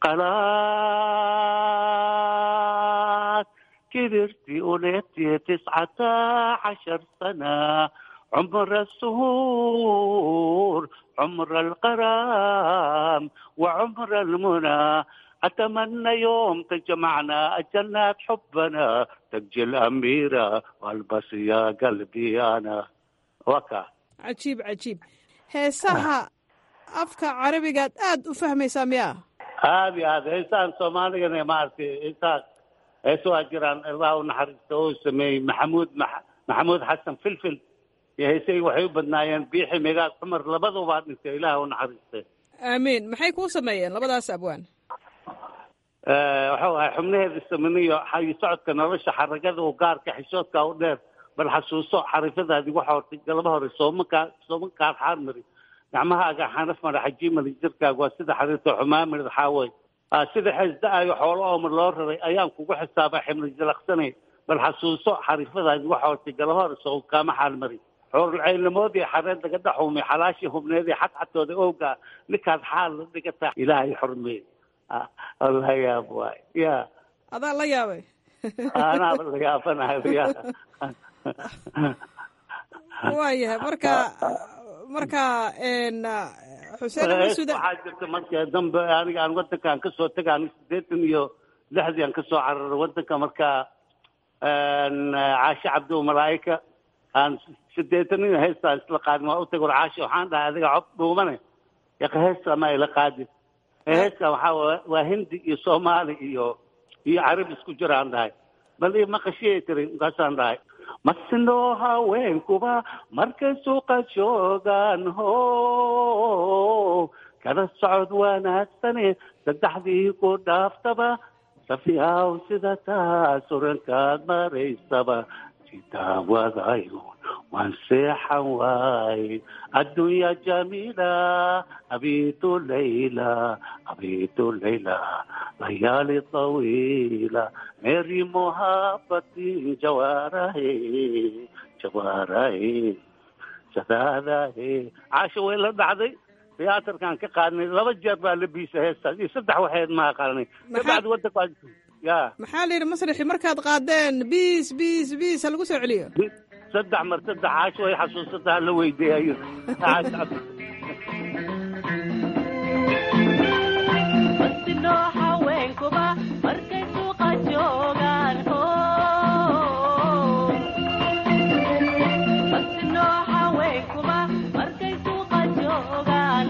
قناة كبرت ولدت تسعة عشر سنة عمر السهور عمر الغرام وعمر المنى أتمنى يوم تجمعنا الجنات حبنا تجي الأميرة والبس يا قلبي أنا وكا cajiib cajiib heesaha afka carabigaad aad u fahmaysaa miyaa aad iyo aad heesaan soomaaligana maaragtay heesaas heeso waa jiraan allah u naxariisto oo sameeyey maxamuud maxamuud xasan filfil iyo heesay waxay u badnaayeen biixi megaag cumar labadubaa dhintay ilaah u naxariistay aamiin maxay kuu sameeyeen labadaas abwaan waxau ahay xubnaheeda saminiyo xayi socodka nolosha xaragada u gaarka xishoodka u dheer bal xasuuso xarifadaadi waxa hortay galaba hore soomakaa soomankaad xaarmari gacmahaaga xanaf mara xajiimali jirkaaga waa sida xariirta xumaamirid xaawey sida xeesda-ayo xoolo oomar loo raray ayaan kugu xisaaba ximli jalaqsanay bal xasuuso xarifadaadi waxa hortay galaba hore soonkaama xaalmari xoorulcaynimoodii xareed laga dhaxuumay xalaashii hubneedii xadxatooda ooga ninkaad xaal la dhigata ilaahay xurmeey la yaab waay ya adaa la yaabay anaaba la yaabanahay ya waayahay marka marka xuseen masuud waxaa jirta marka dambe aniga aan wadankaan kasoo taga aniga sideetan iyo lixdii aan kasoo cararay wadanka marka caashe cabdi malaa'ika aan sideetanin heestaan isla qaadin waa u tagay caashi waxaan dhahay adiga cob dhuumane yaqa heesta ma ila qaadin heestan waxaa waa hindi iyo soomaali iyo iyo carabi isku jiraan dhahay bal ii maqashiyay tiri markaasaan dhahay masinoo haweenkuba markay suuqa joogaan ho kala socod wanaagsane saddexdii ku dhaaftaba safiyaw sida taa surankaad maraysaba daawadayo waan seexan waaye addunya jamiila abitu layla abitu layla layaali tawiila meri muhabatin jawaarahe jawaarahe sadaadahe caasha way la dhacday tiyaatarkan ka qaadnay laba jeer baa la biisa heestaas iyo saddex waxeed maa qaadnay kabacdi wadanka ya maxaa la yidhi masrixi markaad qaadeen biis biis biis ha lagu soo celiyo saddex mar saddex caasho way xasuusataa la weydiiyayo haweenkuba markay suuqa joogaan haweenkuba markay suuqa joogaan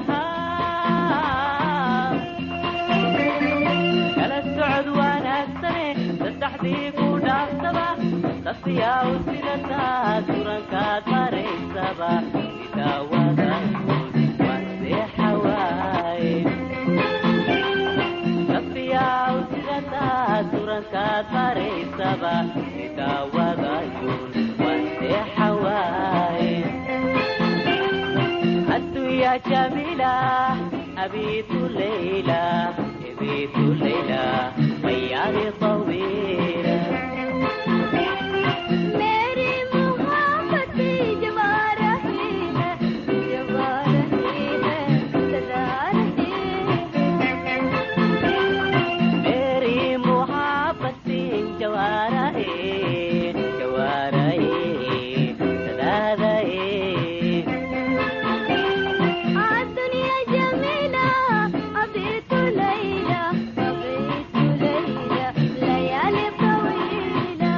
kala socod wanaagsane saddexdii ku dhaafsaba safiyaa u sidataa turankaad maraysaba idaawadaayood waan seexa waaye safiyaa u sidataa turankaad maraysaba idaawadaayood waan seexa waaye addunya jamiila abiitu leyla abiitu leyla mayaari طويلة मेरी मोहब्बती जवारा जवारा सदा الدنيا جميلة أبيت ليلى أبيت ليلى ليالي طويلة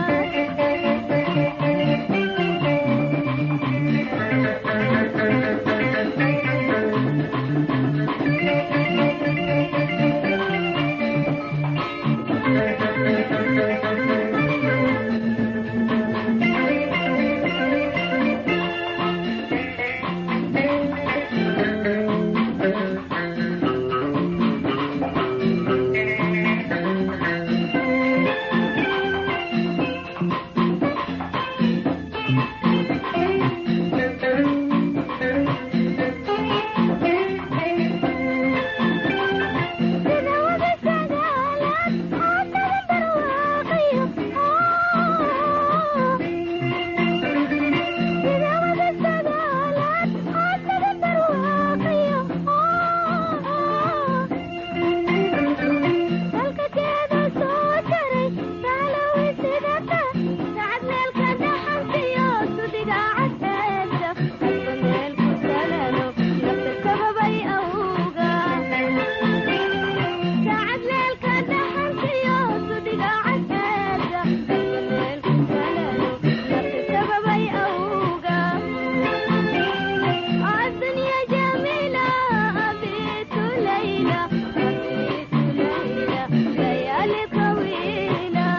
الدنيا جميلة أبيت ليلى أبيت ليلى ليالي طويلة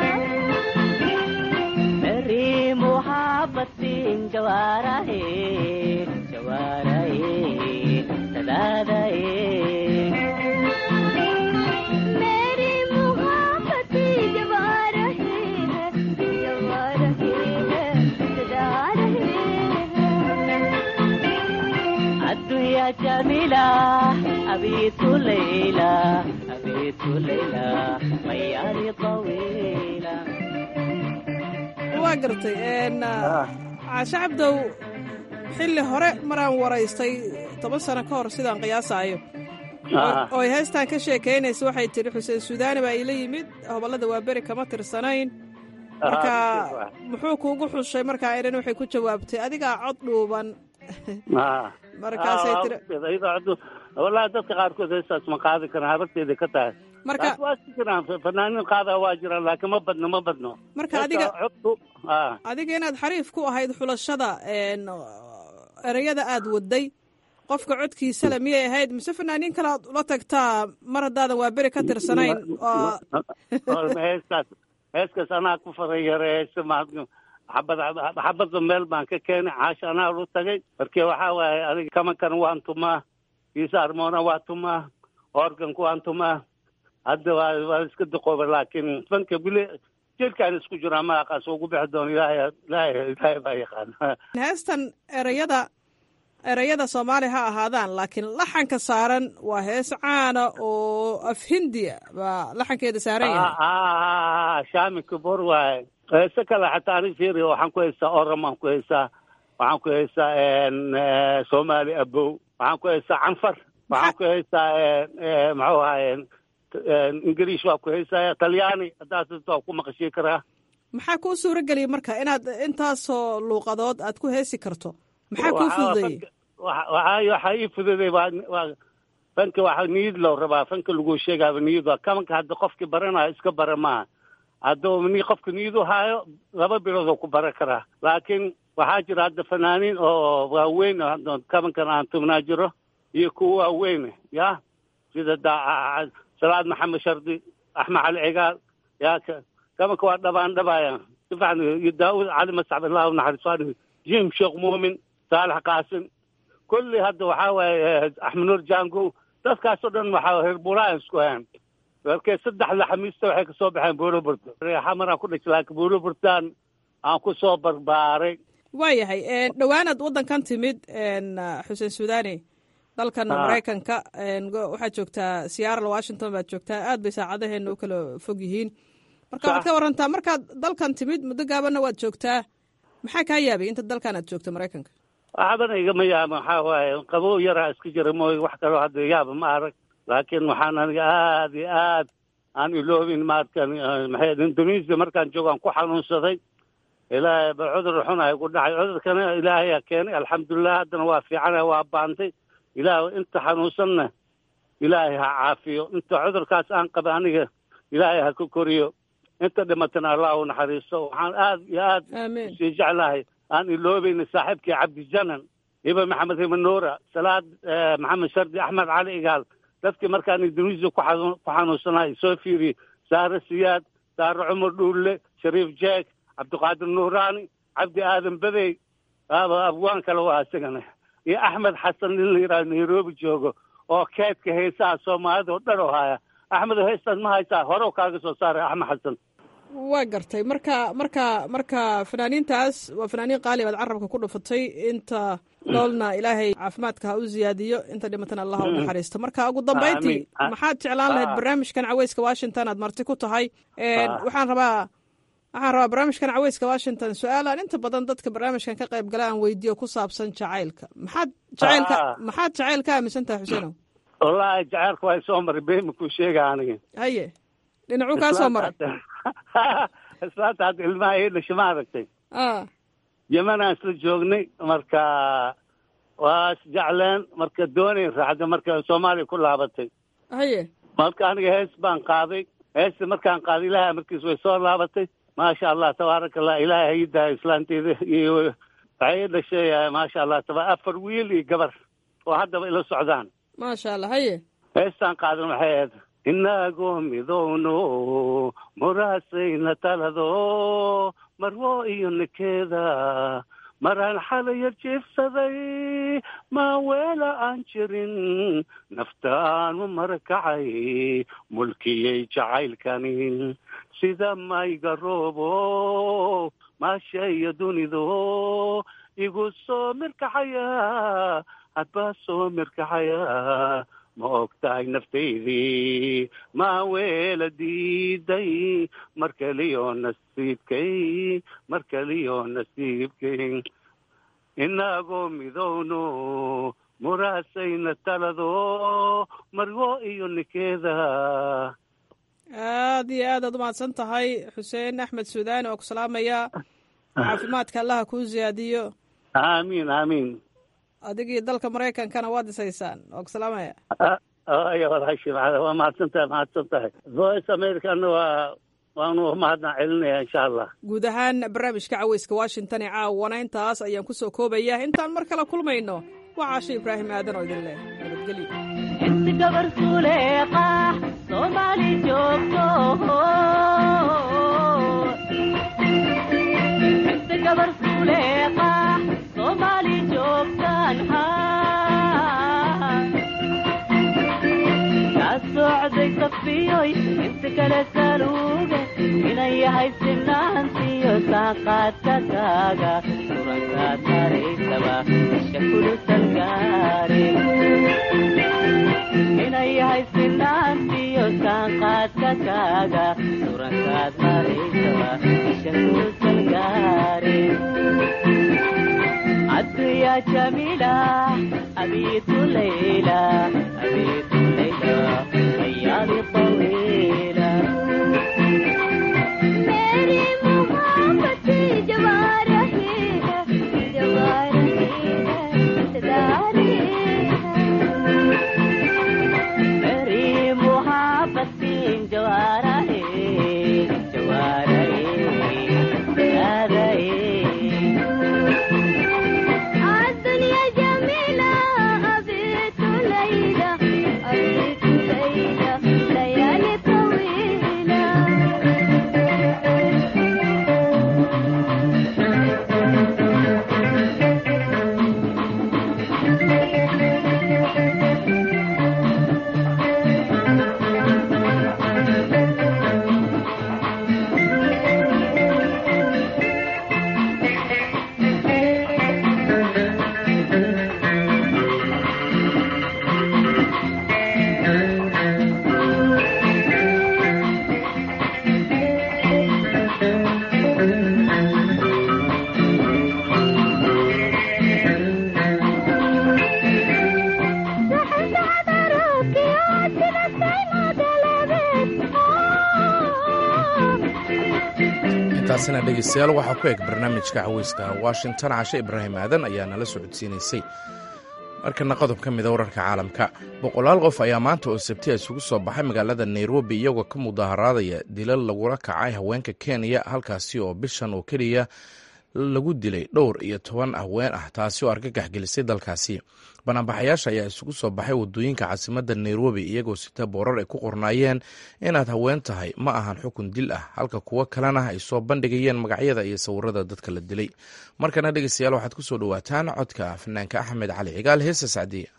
मेरी मोहब्बती जवारा है जवारा है सदा मेरी मोहब्बती जवा रही है जवा रही है सदा रही है الدنيا جميلة أبيت ليلى أبيت ليلى مياري طويلة waa gartay caashe cabdow xilli hore maraan waraystay toban sano ka hor sidaan qiyaasaayo oo ay heestaan ka sheekaynaysa waxay tidhi xuseen suudaani baa iila yimid hobollada waa beri kama tirsanayn marka muxuu kuugu xushay markaa idhan waxay ku jawaabtay adigaa cod dhuuban markaasay tiri wallahi dadka qaarkood heestaas ma qaadi karaan habarteeda ka tahay marka laakiin waa si jiraan fanaaniin qaada waa jiraan laakiin ma badno ma badno marka adiga codku a adiga inaad xariif ku ahayd xulashada ereyada aad waday qofka codkiisale miyay ahayd mise fanaaniin kale aad ula tagtaa mar haddaadan waa beri ka tirsanayn heestaas heeskaas anaa ku farayare heesta ma xabad xabadda meel baan ka keenay caasha anaa lu tagay marka waxaa waaye adiga kamankan waan tumaa kiisa armoona waa tumaa organku waan tumaa hadda waa waa iska duqooba laakiin fanka wili jirkaan isku jiraa maaqaas ugu bixi doono ilaahay ilaahay ilaahay baa yaqaan heestan ereyada ereyada soomaali ha ahaadaan laakiin laxanka saaran waa hees caana oo af hindiya baa laxankeeda saaran yahay shaami kabor waaye heese kale xataa ani fiiri waxaan ku haystaa oramaan ku haystaa waxaan ku haystaa soomaali abow waxaan ku haystaa canfar waxaan ku haystaa muxuu ahaye ingiriish waa ku haystaa talyaani haddaas waa ku maqashii karaa maxaa kuu suuro geliyay marka inaad intaasoo luuqadood aad ku heesi karto maxaa kuu fududeeyey waxaa waxaa ii fududay waa waa fanka waxa niyad loo rabaa fanka lagu sheegaaba niyad waa kamanka hadda qofkii baranayo iska bara maaha hadduu ni qofka niyad u haayo laba bilood oo ku baran karaa laakiin waxaa jira hadda fanaaniin oo waaweyn kamankan aan tubnaa jiro iyo kuwa waaweyn ya sida da salaad maxamed shardi axmed cali cigaal ya kamanka waa dhabaan dhabaaya si fiican iyo daawud cali mascab illahu naxariis jim sheekh muumin saalax qaasim kulli hadda waxaa waaye axmed nuur jango dadkaasoo dhan waxaa reer buuraan isku hayan markay saddexda xamiista waxay kasoo baxeen buuroburta xamaraan ku dhashay laakiin buuroburtaan aan ku soo barbaaray waayahay dhowaanaad waddankan timid xuseen suudani dalkan maraykanka waxaad joogtaa seattle washington baad joogtaa aad bay saacadaheena u kala fog yihiin marka waxaad ka warantaa markaad dalkan timid muddo gaabanna waad joogtaa maxaa kaa yaabay inta dalkan aad joogto maraykanka waxbana igama yaaba waxaa waaye qabow yaraa iska jira mooy wax kaloo hadda yaaba ma arag laakiin waxaan aniga aad iyo aad aan iloobin maarkan maxay indonesia markaan joogo aan ku xanuunsaday ilaahay ba cudur xunay ku dhacay cudurkana ilaahayaa keenay alxamdulilah haddana waa fiicana waa baantay ilaah inta xanuunsanna ilaahay ha caafiyo inta cudurkaas aan qaba aniga ilaahay ha ka koriyo inta dhimatana allah u naxariisto waxaan aad iyo aad sii jeclahay aan iloobayna saaxiibkii cabdijanan hiba maxamed himanuura salaad maxamed shardi axmed cali igaal dadkii markaan indonesia ku xanuunsanahay soo fiiriyey saare siyaad saare cumar dhuulle shariif jeeg cabdiqaadir nuuraani cabdi aadan badey aaba abwaan kale waa isagana iyo axmed xasan nin la yidhaha nairobi joogo oo keedka heesaha soomaalida oo dhan oo haya axmed heestaan ma haysaa hore kaaga soo saaray axmed xasan waa gartay marka marka marka fanaaniintaas waa fanaaniin qaali baad carabka ku dhufatay inta noolna ilaahay caafimaadka ha u ziyaadiyo inta dhimatana allah u naxariisto marka ugu dambayntii maxaad jeclaan lahayd barnaamijkan caweyska washington aad marti ku tahay waxaan rabaa waxaan rabaa barnaamijkan caweyska washington su-aalaan inta badan dadka barnaamijkan ka qayb gala aan weydiiyo ku saabsan jacaylka maxaad jacaylka maxaad jacayl ka aaminsan tahay xuseenow wallaahi jacaylka waa soo maray been kuu sheega aniga haye dhinacuu kaa soo maray islaanta hadda ilmaha ii dhashay ma aragtay yemanaan isla joognay marka waa isjecleen marka doonayn raacda marka soomaaliya ku laabatay haye marka aniga hees baan qaaday heesta markaan qaaday ilaahay markiis way soo laabatay maasha allah tabaaraka allah ilaahay hayidaa islaanteeda iyo waxay ii dhashay maasha allah taba afar wiil iyo gabar oo haddaba ila socdaan maasha allah haye heestaan qaadan waxay ahayd inagoo midowno muraasayna talado marwo iyo nikeeda maraan xalayar jiifsaday maaweela aan jirin naftaanu marakacay mulkiyay jacaylkani sida mayga roobo maashaya dunido igu soo mirkaxaya hadbaa soo mirkaxaya ma og tahay naftaydii maaweela diiday mar kaliyo nasiibkay mar kaliyo nasiibkay inagoo midowno muraasayna talado marwo iyo nikeeda aad iyo aad aad umahadsan tahay xuseen axmed suudaani oo ku salaamaya caafimaadka allaha kuu ziyaadiyo aamiin aamiin adigii dalka maraykankana waad isaysaan oo ku salaamaya aya walaashii waa mahadsan tahay mahadsan tahay voice americana waa waanu mahadna celinaya insha allah guud ahaan barnaamijka caweyska washington ee caawana intaas ayaan kusoo koobaya intaan mar kale kulmayno waa caasho ibraahim aadan oo idin leh nabadgelyo inti gabar suleeqa soomaali joogto inti gabar suleeqa soomaali joogtaan haa kaa socday safiyoy inta kale saluuge inaya yahay sinaantiyo saaqaadka kaaga surankaad maraysaba isha kulusan gaare inay yahay sinaantiyo saaqaadka kaaga surankaad maraysaba isha kulusan gaare عديا جميلة أبيت ليلى أبيت ليلى ليالي طويلة मेरी मोहब्बत जवारही है जवारही है सदारी मेरी मोहब्बत जवारा है जवारा है الدنيا جميلة أبيت ليلى أبيت ليلى ليالي طويلة سحر سحر روكي واتنا السيما دلبت intaasina dhegeystayaal waxaa ku eg barnaamijka caweyska washington cashe ibraahim aadan ayaa nala socodsiinaysay markana qodob ka mida wararka caalamka boqolaal qof ayaa maanta oo sabti isugu soo baxay magaalada nairobi iyagoo ka mudaharaadaya dilal lagula kacay haweenka kenya halkaasi oo bishan oo keliya lagu dilay dhowr iyo toban haween ah taasi oo argagax gelisay dalkaasi banaanbaxayaasha ayaa isugu soo baxay wadooyinka caasimadda nairobi iyagoo sita boorar ay ku qornaayeen inaad haween tahay ma ahan xukun dil ah halka kuwo kalena ay soo bandhigayeen magacyada iyo sawirada dadka la dilay markana dhegeystayaal waxaad ku soo dhowaataan codka fanaanka axmed cali cigaal heesa sacdiya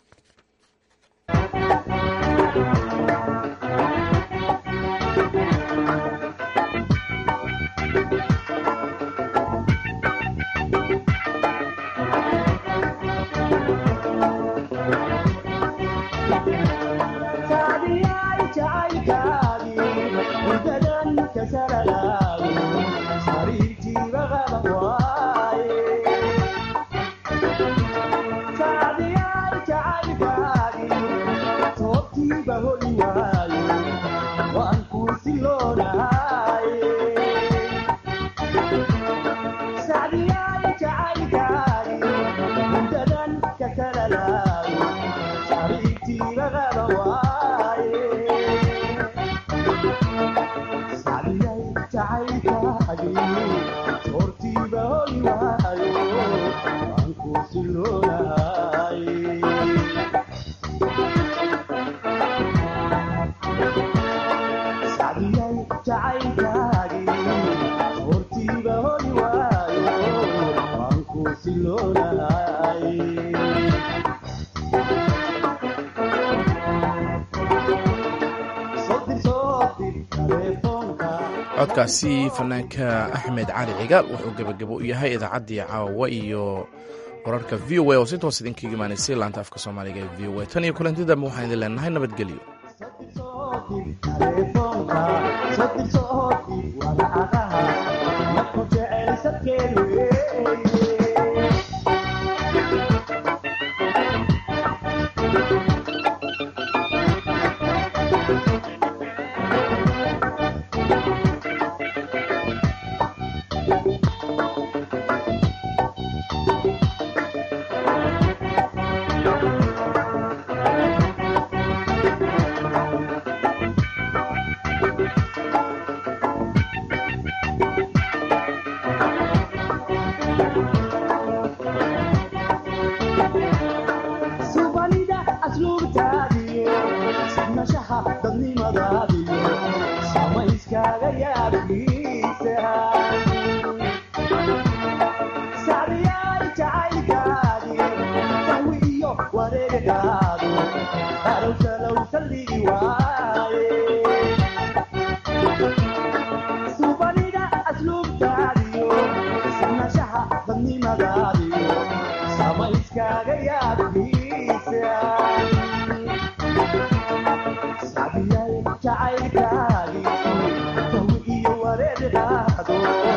codkaasi fanaanka axmed cali cigaal wuxuu gebagabo u yahay idaacaddii caawa iyo wararka v o a oo si toos idinkaga imaanaysay laanta afka soomaaliga ee v o a tan iyo kulanti dambe waxaan idin leenahay nabadgelyo Subanida jacaylkaagi tawi iyo wareer qaado